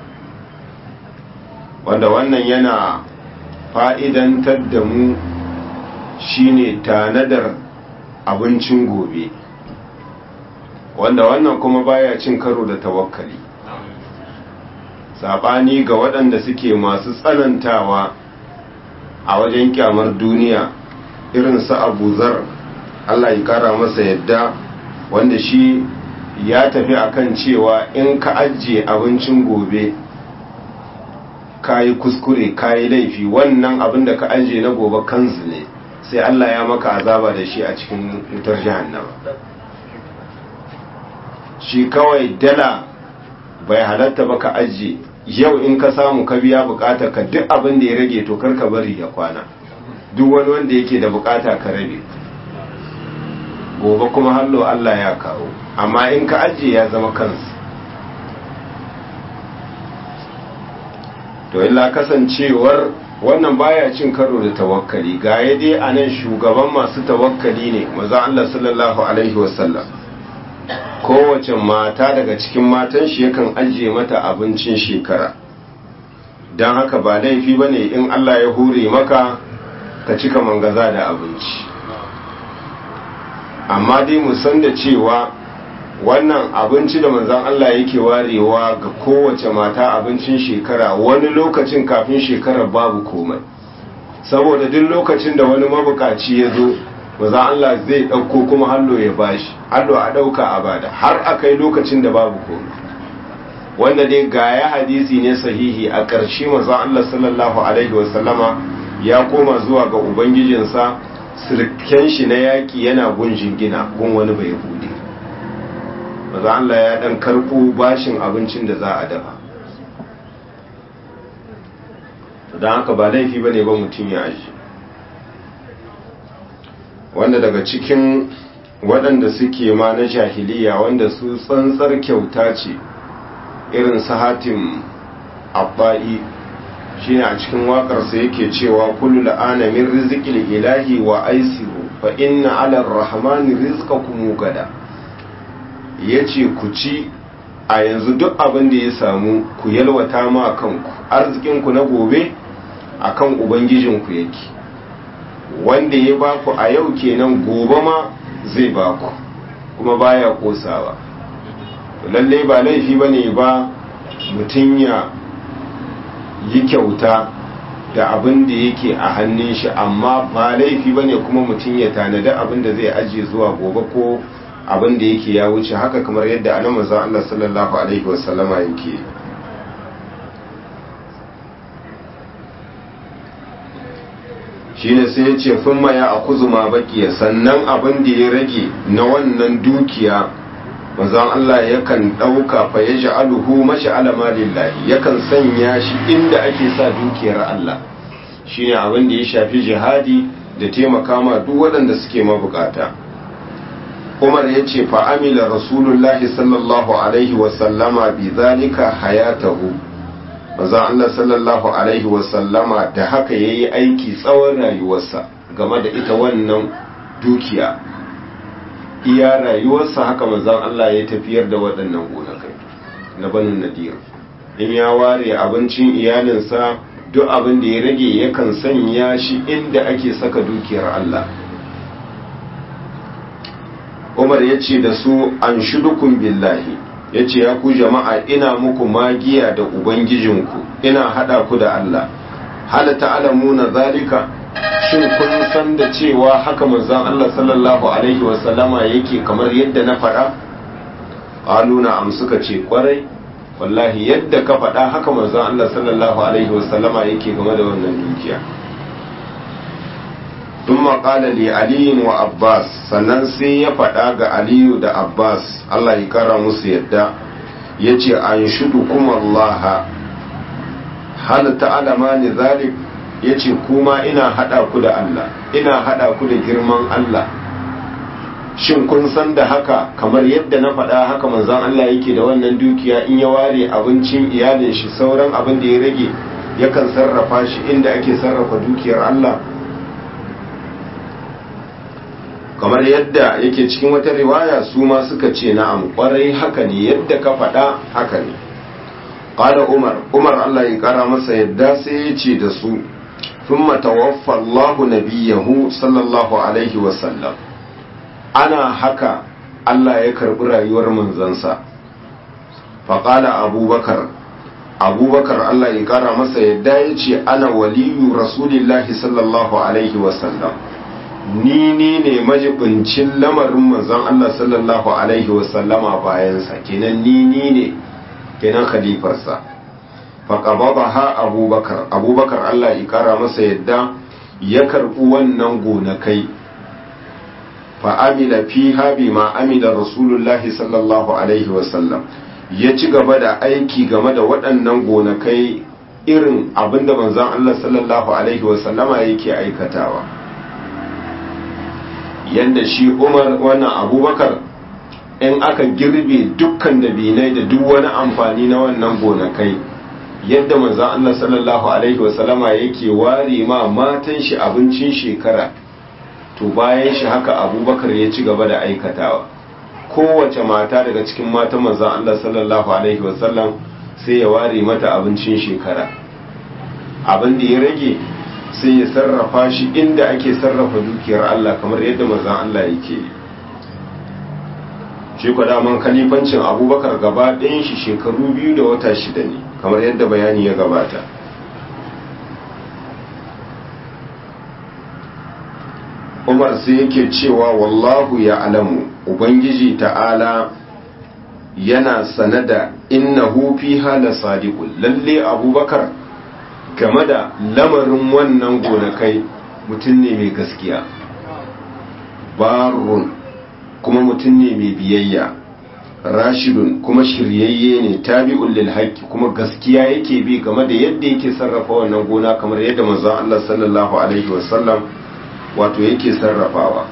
wanda wannan yana fa'idantar da mu shine tanadar abincin gobe wanda wannan kuma baya cin karo da tawakkali sabani ga waɗanda suke masu tsanantawa a wajen kyamar duniya irin su abu zar Allah ya kara masa yadda wanda shi ya tafi akan cewa in ka ajiye abincin gobe ka yi kuskure ka yi laifi wannan abin da ka ajiye na gobe kansu ne sai Allah ya maka azaba da shi a cikin wutar jahannama shi kawai dala bai halatta ba ka ajiye yau in ka samu ka biya bukata ka duk abin da ya rage to karka bari ya kwana duk wani wanda yake da bukata ka rabe gobe kuma hallo Allah ya kawo amma in ka ajiye ya zama kansu to illa kasancewar wannan baya cin karo da tawakkali ga ya dai a nan shugaban masu tawakkali ne maza Allah sallallahu alaihi wasallam kowace mata daga cikin matan shi yakan ajiye mata abincin shekara don haka ba laifi ba ne in Allah ya hure maka ka cika mangaza da abinci amma dai mu san da cewa wannan abinci da manzan Allah yake warewa ga kowace mata abincin shekara wani lokacin kafin shekarar babu komai saboda duk lokacin da wani mabukaci ya zo manzan Allah zai ɗauko kuma hallo ya bashi hallo a ɗauka a bada har a kai lokacin da babu komai wanda dai ga ya hadisi ne sahihi a ƙarshe manzan Allah sallallahu alaihi wasallama ya koma zuwa ga ubangijinsa sirken shi na yaƙi yana gun jingina gun wani bai hude maza Allah ya dan karɓo bashin abincin da za a dafa don haka ba laifi ba ne ba mutum ya aji wanda daga cikin waɗanda suke ma na jahiliya wanda su tsantsar kyauta ce irin sahatin abba'i shine a cikin waƙarsa yake cewa kullu la'ana min rizqil ilahi wa aisiru fa inna ala rahmani rizqakum gada ya ce ku ci a yanzu duk abin da ya samu ku yalwata ma kanku arzikinku na gobe a kan ubangijinku yake wanda ya baku a yau kenan gobe ma zai baku kuma baya kosawa lalle ba laifi ba ne ba mutum ya yi kyauta da abin da yake a hannun shi amma ba laifi ba ne kuma mutum ya tanada abin da zai ajiye zuwa gobe ko abin da yake ya wuce haka kamar yadda ana manzon Allah sallallahu alaihi wasallama yake shine sai ya ce thumma ya akuzu ma baqiya sannan abin da ya rage na wannan dukiya manzon Allah yakan dauka fa yaj'aluhu mash'ala malillahi yakan sanya shi inda ake sa dukiyar Allah shine abin da ya shafi jihadi da taimaka ma duk waɗanda suke mabukata umar ya ce fa'amila rasulullahi sallallahu alaihi wasallama bi zalika hayatahu maza Allah sallallahu alaihi wasallama da haka ya yi aiki tsawon rayuwarsa game da ita wannan dukiya iya rayuwarsa haka mazan Allah ya tafiyar da waɗannan gonakai na banin nadir in ya ware abincin iyalinsa duk abin da ya rage yakan sanya shi inda ake saka dukiyar Allah umar ya ce da su an shudukun billahi ya ce ya ku jama'a ina muku magiya da ubangijinku ina hada ku da Allah hal ta'lamuna zalika shin kun san da cewa haka manzon Allah sallallahu alaihi wasallama yake kamar yadda na faɗa qaluna am suka ce kwarai wallahi yadda ka faɗa haka manzon Allah sallallahu alaihi wasallama yake game da wannan dukiya ثم قال لعلي وعباس sannan sai ya faɗa ga aliyu da abbas allah ya kara musu yadda ya ce an shudu kuma allaha hal ta'alama ne zalik ya ce kuma ina haɗa ku da allah ina haɗa ku da girman allah shin kun san da haka kamar yadda na faɗa haka manzon allah yake da wannan dukiya in ya ware abincin iyalin shi sauran abin da ya rage yakan sarrafa shi inda ake sarrafa dukiyar allah kamar yadda yake cikin wata riwaya su ma suka ce na'am kwarai haka ne yadda ka faɗa haka ne qala umar umar Allah ya kara masa yadda sai ya ce da su thumma tawaffa Allah nabiyahu sallallahu alaihi wa sallam ana haka Allah ya karbi rayuwar manzansa fa qala abubakar abubakar Allah ya kara masa yadda ya ce ana waliyu rasulillahi sallallahu alaihi wa sallam ni ni ne majibincin lamarin manzon Allah sallallahu alaihi wasallama bayansa kenan ni ni ne kenan khalifarsa faqabadaha abubakar abubakar Allah ya kara masa yadda ya karbi wannan gonakai fa amila fiha bima amila rasulullahi sallallahu alaihi wasallam ya ci gaba da aiki game da waɗannan gonakai irin abinda manzon Allah sallallahu alaihi wasallama yake aikatawa yadda shi umar wannan abubakar in aka girbe dukkan dabinai da duk wani amfani na wannan gonakai yadda manzan Allah sallallahu alaihi wasallama yake ware ma matan shi abincin shekara to bayan shi haka abubakar ya ci gaba da aikatawa kowace mata daga cikin matan manzan Allah sallallahu alaihi wasallam sai ya ware mata abincin shekara abin da ya rage sai ya sarrafa shi inda ake sarrafa dukiyar Allah kamar yadda mazan Allah yake shi kwa daman kalifancin abubakar gaba ɗayan shi shekaru biyu da wata shida ne kamar yadda bayani ya gabata umar sai yake cewa wallahu ya alamu ubangiji ta'ala yana sanada innahu fiha la sadiqun lalle abubakar game da lamarin wannan gonakai mutum ne mai gaskiya barun kuma mutum ne mai biyayya rashidun kuma shiryayye ne tabi'un lil haqqi kuma gaskiya yake bi game da yadda yake sarrafa wannan gona kamar yadda manzon Allah sallallahu alaihi wasallam wato yake sarrafawa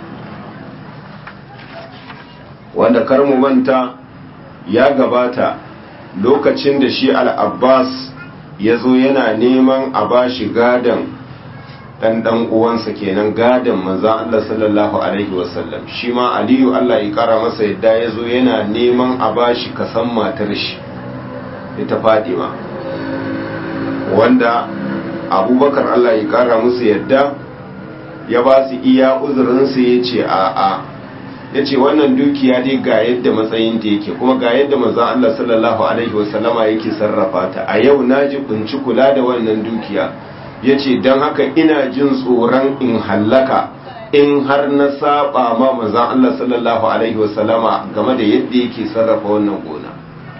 wanda kar mu manta ya gabata lokacin da shi al-Abbas ya zo yana neman a ba shi gadon ɗan ɗan uwansa kenan gadon manzan Allah sallallahu Alaihi wasallam shi ma aliyu Allah ya ƙara masa yadda ya zo yana neman a ba shi kasan matar shi ita fadima wanda abubakar Allah ya ƙara musu yadda ya ba su iya uzurinsa ya ce a'a ya ce wannan dukiya dai ga yadda matsayinta yake kuma ga yadda manzan Allah sallallahu Alaihi wasallama yake sarrafa ta a yau na ji kunci kula da wannan dukiya ya ce don haka ina jin tsoron in hallaka in har na saba ma manzan Allah sallallahu Alaihi wasallama game da yadda yake sarrafa wannan gona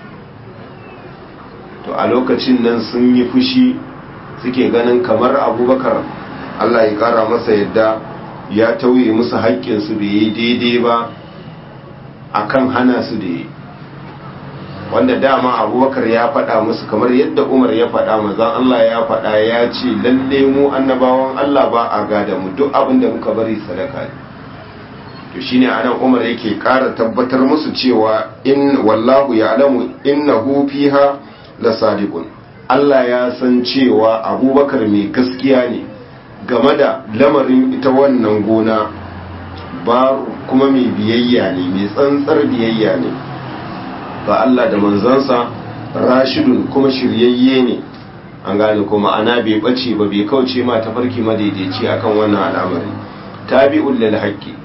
to a lokacin nan sun yi fushi suke ganin kamar abubakar Allah ya kara masa yadda ya tauye musu haƙƙinsu bai yi daidai ba a kan hana su da yi wanda dama abubakar ya faɗa musu kamar yadda umar ya faɗa mazan Allah ya faɗa ya ce lalle mu annabawan Allah ba a gada mu duk abin da muka bari sadaka ne to shine anan umar yake ƙara tabbatar musu cewa in wallahu ya'lamu innahu fiha la sadiqun Allah ya san cewa abubakar mai gaskiya ne game da lamarin ita wannan gona ba kuma mai biyayya ne mai tsantsar biyayya ne ga Allah da manzansa rashidun kuma shiryayye ne an gane kuma ana bai bace ba bai kauce ma tafarki madaidaici akan wannan al'amari tabi'ul lil haqqi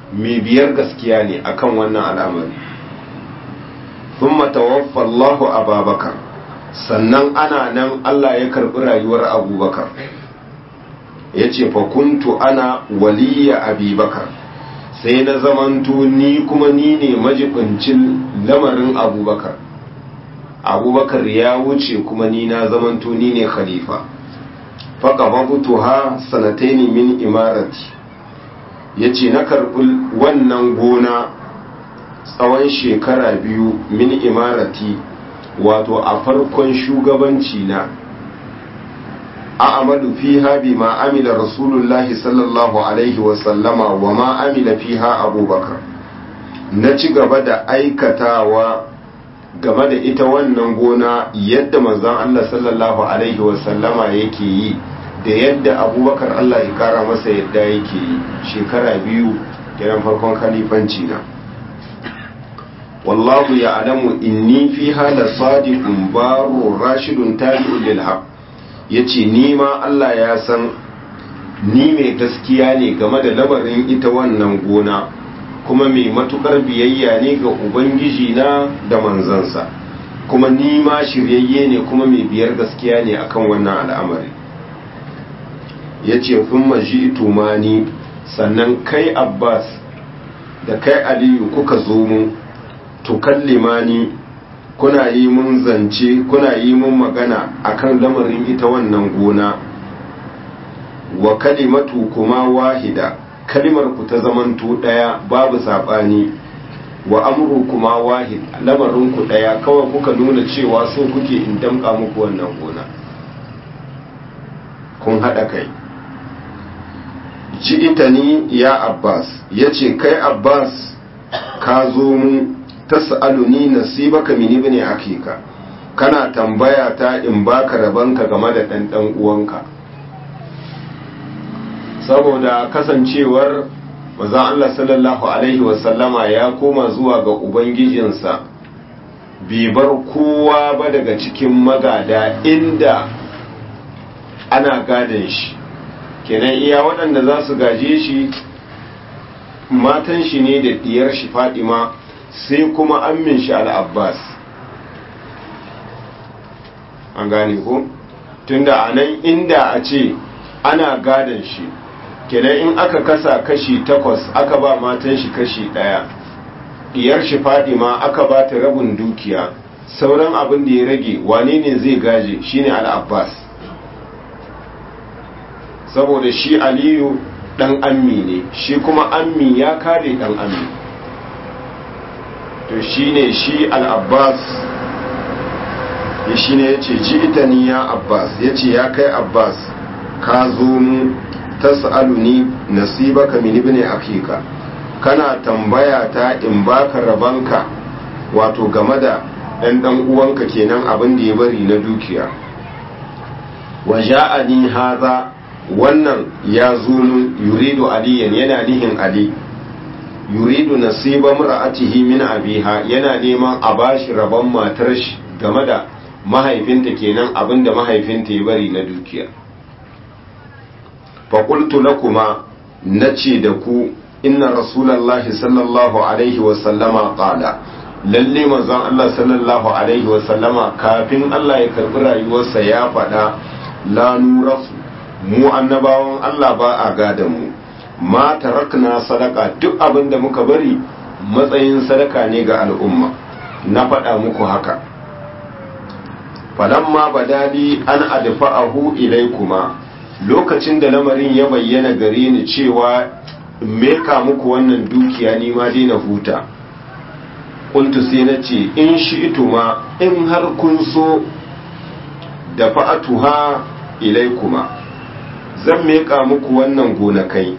mai biyar gaskiya ne akan wannan al'amari thumma tawaffa Allahu Abubakar sannan ana nan Allah ya karbi rayuwar Abubakar yace fa kuntu ana waliya Abubakar sai na zamanto ni kuma ni ne majibincin lamarin Abubakar Abubakar ya wuce kuma ni na zamanto ni ne khalifa faqabtuha sanataini min imarati yace na karbi wannan gona tsawon shekara biyu min imarati wato a farkon shugabanci na a'amalu fiha bima amila rasulullahi sallallahu alaihi wa sallama wa ma amila fiha abubakar na ci gaba da aikatawa game da ita wannan gona yadda manzon Allah sallallahu alaihi wa sallama yake yi da yadda abubakar Allah ya kara masa yadda yake yi shekara biyu kiran farkon khalifanci na wallahu ya alamu inni fi hala sadiqun baro rashidun tabi'un lil haq yace ni ma Allah ya san ni mai gaskiya ne game da lamarin ita wannan gona kuma mai matukar biyayya ne ga ubangiji na da manzansa kuma ni ma shiryayye ne kuma mai biyar gaskiya ne akan wannan al'amari yace kun maji ni sannan kai Abbas da kai Aliyu kuka zo mu tukallimani kuna yi mun zance kuna yi mun magana akan lamarin ita wannan gona wa kalimatu kuma wahida kalimar ku ta zamanto daya babu sabani wa amru kuma wahid lamarin ku daya kawai kuka nuna cewa so kuke in damka muku wannan gona kun hada kai ji ita ni ya abbas yace kai abbas ka zo mu tas'aluni nasibaka min ibni akika kana tambaya ta in baka rabanka game da dan dan uwanka saboda kasancewar manzon Allah sallallahu alaihi wasallama ya koma zuwa ga ubangijinsa bai bar kowa ba daga cikin magada inda ana gadon shi kenan iya waɗanda za su gaje shi matan shi ne da diyar shi fadima sai kuma ammin shi al'abbas an gane ko tunda a nan inda a ce ana gadon shi kenan in aka kasa kashi takwas aka ba matan shi kashi ɗaya diyar shi fadima aka ba ta rabin dukiya sauran abin da ya rage wane ne zai gaje shine al'abbas saboda shi aliyu dan ammi ne shi kuma ammi ya kare dan ammi to shi ne shi al'abbas ya shi ne ya ce ji ita ni ya abbas ya ce ya kai abbas ka zo mu ta sa'aluni nasibaka min ibn akika kana tambaya ta in baka rabanka wato game da ɗan ɗan uwanka kenan abin da ya bari na dukiya wa ja'ani haza wannan ya zo mun yuridu aliyan yana nihin ali yuridu nasiba mar'atihi min abiha yana neman a bashi rabon matar shi game da mahaifinta kenan abinda mahaifinta ya bari na dukiya fa qultu lakuma nace da ku inna rasulullahi sallallahu alaihi wa sallama qala lalle manzon Allah sallallahu alaihi wa sallama kafin Allah ya karbi rayuwarsa ya faɗa la nurasu mu annabawan Allah ba a gadan mu ma tarakna sadaka duk abin da muka bari matsayin sadaka ne ga al'umma na faɗa muku haka falamma badali an adfa'ahu ilaykuma lokacin da lamarin ya bayyana gare ni cewa meka muku wannan dukiya ni ma dai na huta kuntu sai na ce in shi'tuma in har kun so da fa'atuha ilaykuma zan meka muku wannan gonakai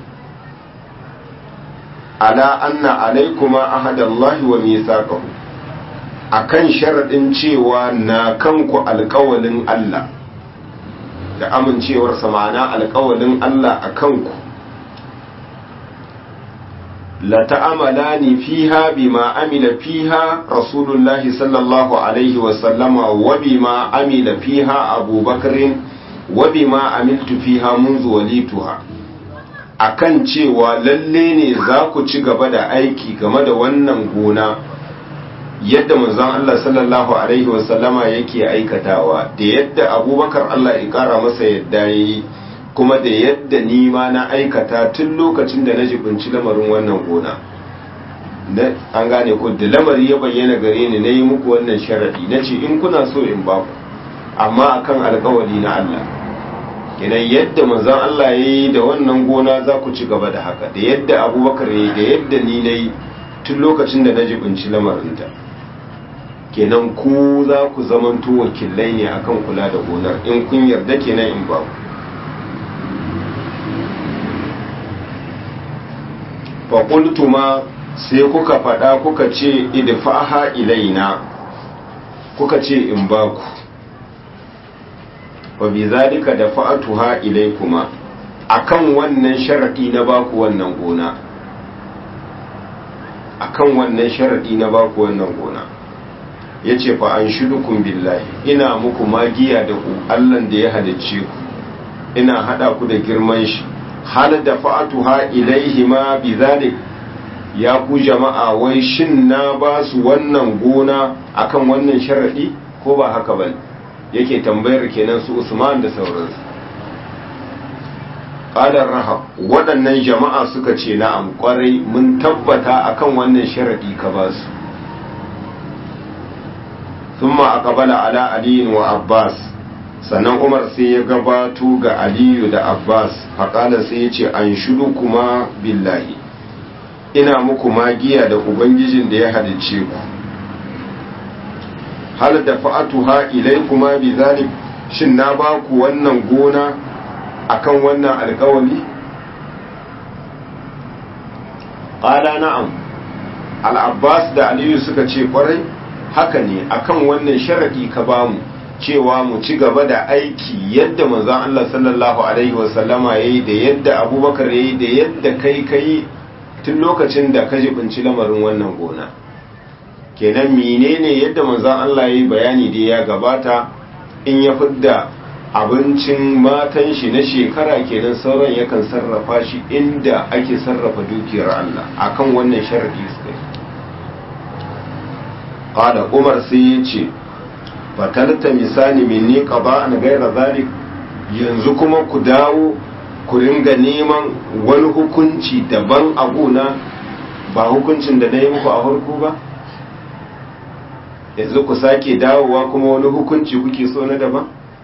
ala anna alaikuma ahadallahi wa mithaqahu akan sharadin cewa na kanku alƙawalin Allah da amincewar ma'ana alƙawalin Allah a kanku la ta'amalani fiha bima amila fiha rasulullahi sallallahu alaihi wa sallama wa bima amila fiha abubakarin wa bima amiltu fiha منذ walituha akan cewa lalle ne za ku ci gaba da aiki game da wannan gona yadda manzon Allah sallallahu alaihi wasallama yake aikatawa da yadda abubakar Allah ya kara masa yadda yayi kuma da yadda ni ma na aikata tun lokacin da na jibinci lamarin wannan gona an gane ku da lamari ya bayyana gare ni na yi muku wannan sharadi na ce in kuna so in ba ku amma akan alkawari na Allah kenan yadda manzon Allah ya yi da wannan gona za ku ci gaba da haka da yadda abubakar ya yi da yadda ni na yi tun lokacin da na jibinci lamarinta kenan ku za ku zamanto wakilai ne akan kula da gonar in kun yarda kenan in ba ku faƙultuma sai kuka faɗa kuka ce idfa'aha ilaina kuka ce in ba ku wa bi zalika da fa'atuha ilaikuma akan wannan sharadi na baku wannan gona akan wannan sharadi na baku wannan gona yace fa an shudukum billahi ina muku magiya da ku Allah da ya halicce ku ina hada ku da girman shi hal da fa'atuha ilaihima bi zalik ya ku jama'a wai shin na ba su wannan gona akan wannan sharadi ko ba haka bane yake tambayar kenan su Usman da sauransu qadar rahab waɗannan jama'a suka ce na'am kwarai mun tabbata akan wannan sharadi ka ba su thumma aqbala ala ali wa abbas sannan umar sai ya gabato ga aliyu da abbas faƙala sai ya ce an shudu kuma billahi ina muku magiya da ubangijin da ya halicce ku hal da fa'atuha ilai kuma bi zalik shin na ba ku wannan gona akan wannan alkawali ƙala na'am al'abbas da aliyu suka ce ƙwarai haka ne akan wannan sharaɗi ka bamu cewa mu ci gaba da aiki yadda manzon Allah sallallahu alaihi wasallama yayi da yadda abubakar yayi da yadda kai kai tun lokacin da ka jibinci lamarin wannan gona kenan menene yadda manzon Allah yayi bayani da ya gabata in ya fidda abincin matan shi na shekara kenan sauran yakan sarrafa shi inda ake sarrafa dukiyar Allah akan wannan sharadi suka qala umar sai ya ce fatalta misali minni qada'an ghayra zalik yanzu kuma ku dawo ku ringa neman wani hukunci daban a gona ba hukuncin da na yi muku a farko ba yanzu ku sake dawowa kuma wani hukunci kuke so na daban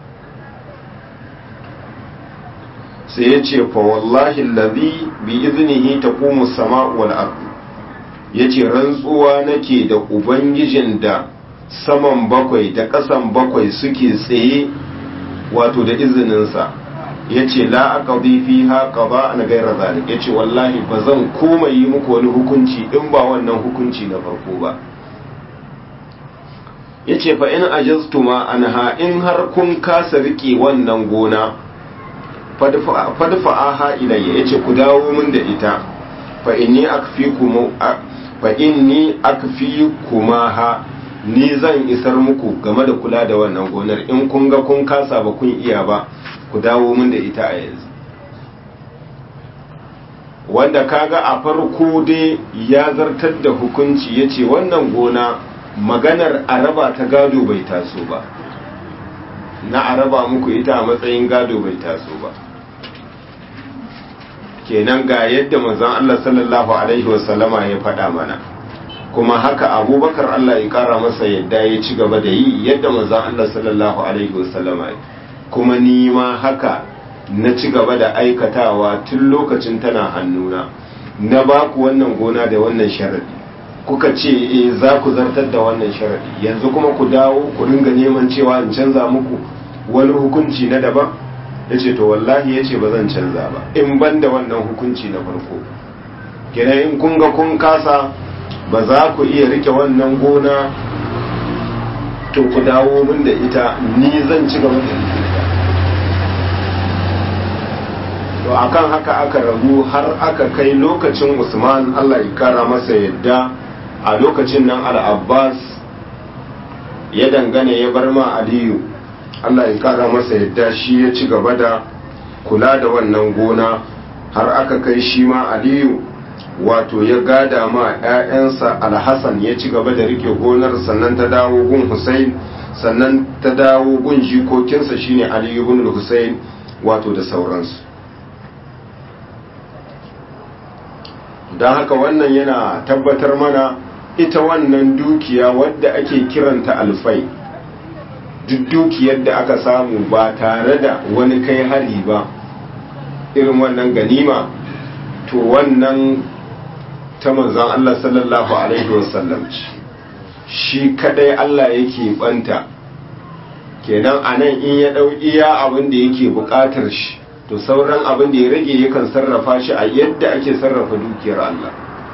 sai ya ce fa wallahi allazi bi iznihi taqumu as-sama'u wal ard yace rantsuwa nake da ubangijin da saman bakwai da ƙasan bakwai suke tsaye wato da izininsa ya ce la'aƙazi fi haƙa ba a gaira zalik ya ce wallahi ba zan koma yi muku wani hukunci in ba wannan hukunci na farko ba ya ce fa in ajastuma anha in har kun kasa riƙe wannan gona fadfa'aha ilayya ya ce ku dawo min da ita fa inni akfi kuma ha ni zan isar muku game da kula da wannan gonar in kun ga kun kasa ba kun iya ba ku dawo min da ita a yanzu wanda kaga a farko dai ya zartar da hukunci ya ce wannan gona maganar araba ta gado bai taso ba na araba muku ita a matsayin gado bai taso ba kenan ga yadda manzon Allah sallallahu alaihi wasallama ya faɗa mana kuma haka abubakar Allah ya kara masa yadda ya ci gaba da yi yadda manzon Allah sallallahu alaihi wasallama kuma ni ma haka na ci gaba da aikatawa tun lokacin tana hannuna na ba ku wannan gona da wannan sharadi kuka ce eh za ku zartar da wannan sharadi yanzu kuma ku dawo ku ringa neman cewa in canza muku wani hukunci na daban ya ce to wallahi ya ce ba zan canza ba in ban da wannan hukunci na farko kenan in kun ga kun kasa ba za ku iya rike wannan gona to ku dawo min da ita ni zan ci gaba da ita to akan haka aka rabu har aka kai lokacin usman allah ya kara masa yadda a lokacin nan al-abbas ya dangane ya bar ma aliyu allah ya kara masa yadda shi ya ci gaba da kula da wannan gona har aka kai shi ma aliyu wato ya gada ma 'ya'yansa alhassan ya ci gaba da rike gonar sannan ta dawo gun hussein sannan ta dawo gun jikokinsa shine aliyu ibn hussein wato da sauransu don haka wannan yana tabbatar mana ita wannan dukiya wadda ake kiranta alfai duk dukiyar da aka samu ba tare da wani kai hari ba irin wannan ganima to wannan ta manzan Allah sallallahu Alaihi wasallam ce shi kadai Allah yake banta kenan a nan in ya ɗau iya abin da yake buƙatar shi to sauran abin da ya rage yakan sarrafa shi a yadda ake sarrafa dukiyar Allah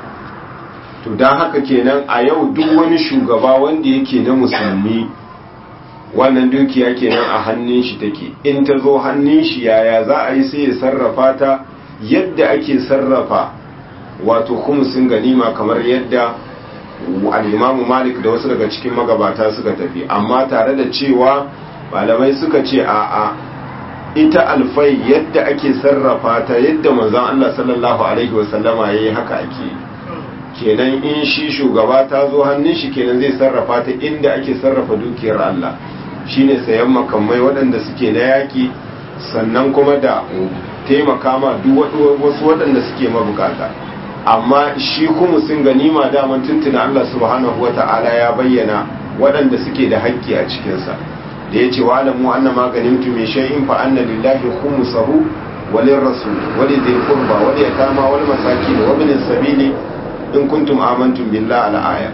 to don haka kenan a yau duk wani shugaba wanda yake na musulmi wannan dukiya kenan a hannun shi take in ta zo hannun shi yaya za a yi sai ya sarrafa ta yadda ake sarrafa wato khumsin ganima kamar yadda al-imamu malik da wasu daga cikin magabata suka tafi amma tare da cewa malamai suka ce a'a ita alfai yadda ake sarrafa ta yadda manzon Allah sallallahu alaihi wasallama yayi haka ake kenan in shi shugaba ta zo hannun shi kenan zai sarrafa ta inda ake sarrafa dukiyar Allah shine sayan makamai waɗanda suke na yaƙi sannan kuma da taimaka ma duk wasu waɗanda suke mabukata amma shi kuma sun ganima daman tuntuna Allah subhanahu wata'ala ya bayyana waɗanda suke da haƙƙi a cikinsa da ya ce wa alamu anna maganin tu mai shay'in fa anna lillahi khumsahu walin rasul wali dhil qurba wal yatama wal masakin wa ibn sabili in kuntum amantum billahi al aya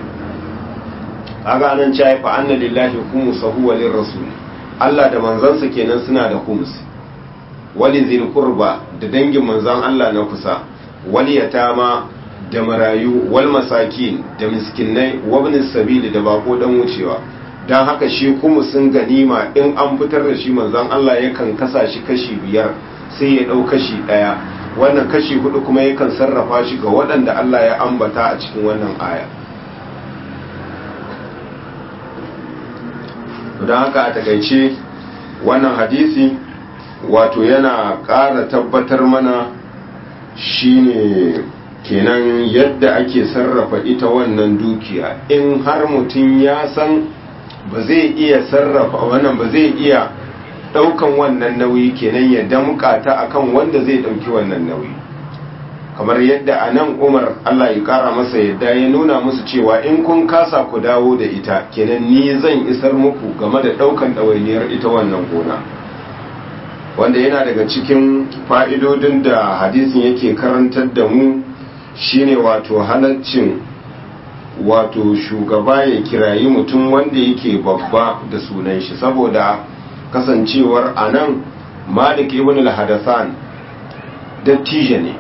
kaga nan cewa fa anna lillahi khumsahu walin rasul Allah da manzansa kenan suna da khums wali dhil qurba da dangin manzan Allah na kusa wal yatama da marayu wal masakin da miskinai wabnin sabili da bako dan wucewa dan haka shi kuma sun ganima in an fitar da shi manzon Allah yakan kasa shi kashi biyar sai ya dau kashi daya wannan kashi hudu kuma yakan sarrafa shi ga waɗanda Allah ya ambata a cikin wannan aya don haka a takaice wannan hadisi wato yana ƙara tabbatar mana shine kenan yadda ake sarrafa ita wannan dukiya in har mutum ya san ba zai iya sarrafa wannan ba zai iya daukan wannan nauyi kenan ya damka ta akan wanda zai dauki wannan nauyi kamar yadda a nan umar allah ya kara masa yadda ya nuna musu cewa in kun kasa ku dawo da ita kenan ni zan isar muku game da daukan ɗawainiyar ita wannan gona wanda yana daga cikin fa'idodin da hadisin yake karantar da mu shine wato halaccin wato shugaba ya kirayi mutum wanda yake babba da sunan shi saboda kasancewar anan malik ibn al-hadathan dattijo ne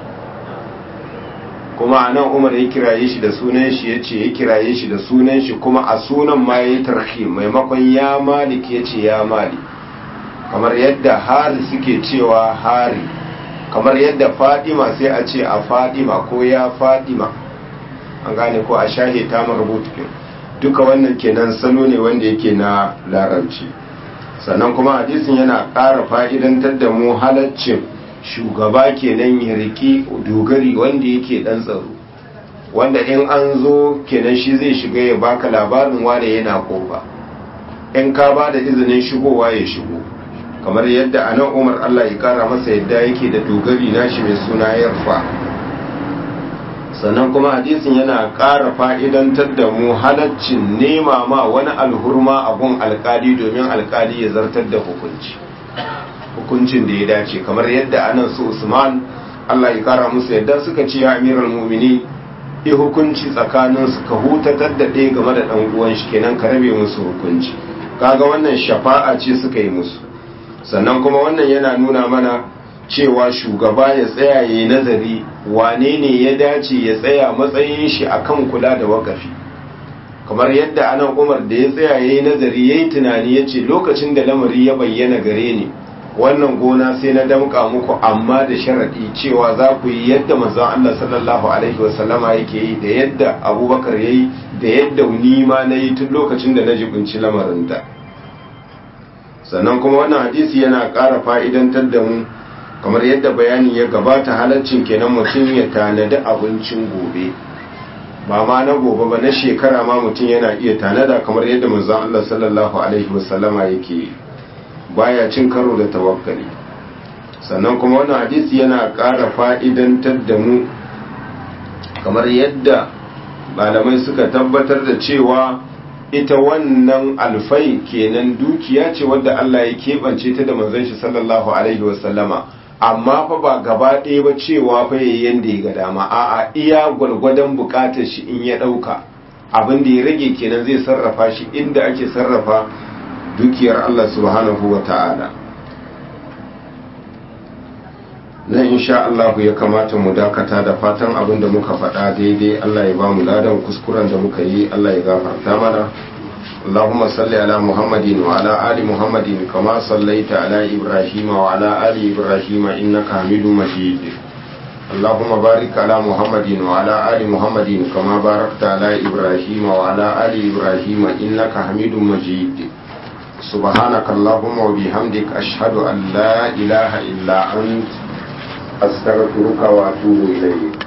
kuma anan umar ya kiraye shi da sunan shi yace ya kiraye shi da sunan shi kuma a sunan ma yayi tarhi maimakon ya malik yace ya malik kamar yadda hari suke cewa hari kamar yadda fadima sai a ce a fadima ko ya fadima an gane ko a shahe ta marubutu duka wannan kenan salo ne wanda yake na larabci sannan kuma hadisin yana ƙara fa'idantar da mu halaccin shugaba kenan ya riki dogari wanda yake ɗan tsaro wanda in an zo kenan shi zai shiga ya baka labarin wane yana kofa in ka ba da izinin shigowa ya shigo kamar yadda a nan umar Allah ya kara masa yadda yake da dogari nashi mai suna yarfa sannan kuma hadisin yana ƙara fa'idantar da mu halaccin nema ma wani alhurma abun alkali domin alkali ya zartar da hukunci hukuncin da ya dace kamar yadda anan su usman Allah ya kara musu yadda suka ce ya amiral mumini yi hukunci tsakanin su ka hutatar da ɗaya game da ɗan uwan shi kenan ka rabe musu hukunci kaga wannan shafa'a ce suka yi musu sannan kuma wannan yana nuna mana cewa shugaba ya tsaya ya nazari wane ne ya dace ya tsaya matsayin shi akan kula da wakafi kamar yadda anan umar da ya tsaya ya yi nazari ya yi tunani ya ce lokacin da lamari ya bayyana gare ni wannan gona sai na damka muku amma da sharaɗi cewa za ku yi yadda manzon Allah sallallahu alaihi wasallama yake yi da yadda abubakar ya yi da yadda ni ma na yi tun lokacin da na jibinci lamarinta sannan kuma wannan hadisi yana ƙara fa'idantar da mu kamar yadda bayani ya gabata halaccin kenan mutum ya tanadi abincin gobe ba ma na gobe ba na shekara ma mutum yana iya tanada kamar yadda manzon Allah sallallahu alaihi wasallama yake baya cin karo da tawakkali sannan kuma wannan hadisi yana ƙara fa'idantar da mu kamar yadda malamai suka tabbatar da cewa ita wannan alfai kenan dukiya ce wadda Allah ya keɓance ta da manzon shi sallallahu alaihi wasallama amma fa ba gaba ɗaya ba cewa fa yayi yanda ya ga dama a'a iya gwalgwadon buƙatar shi in ya ɗauka abin da ya rage kenan zai sarrafa shi inda ake sarrafa dukiyar Allah subhanahu wa ta'ala nan insha Allah ya kamata mu dakata da fatan abin da muka faɗa daidai Allah ya ba mu ladan kuskuren da muka yi Allah ya gafarta mana اللهم صل على محمد وعلى آل محمد كما صليت على إبراهيم وعلى آل إبراهيم إنك حميد مجيد اللهم بارك على محمد وعلى آل محمد كما باركت على إبراهيم وعلى آل إبراهيم إنك حميد مجيد سبحانك اللهم وبحمدك أشهد أن لا إله إلا أنت أستغفرك وأتوب إليك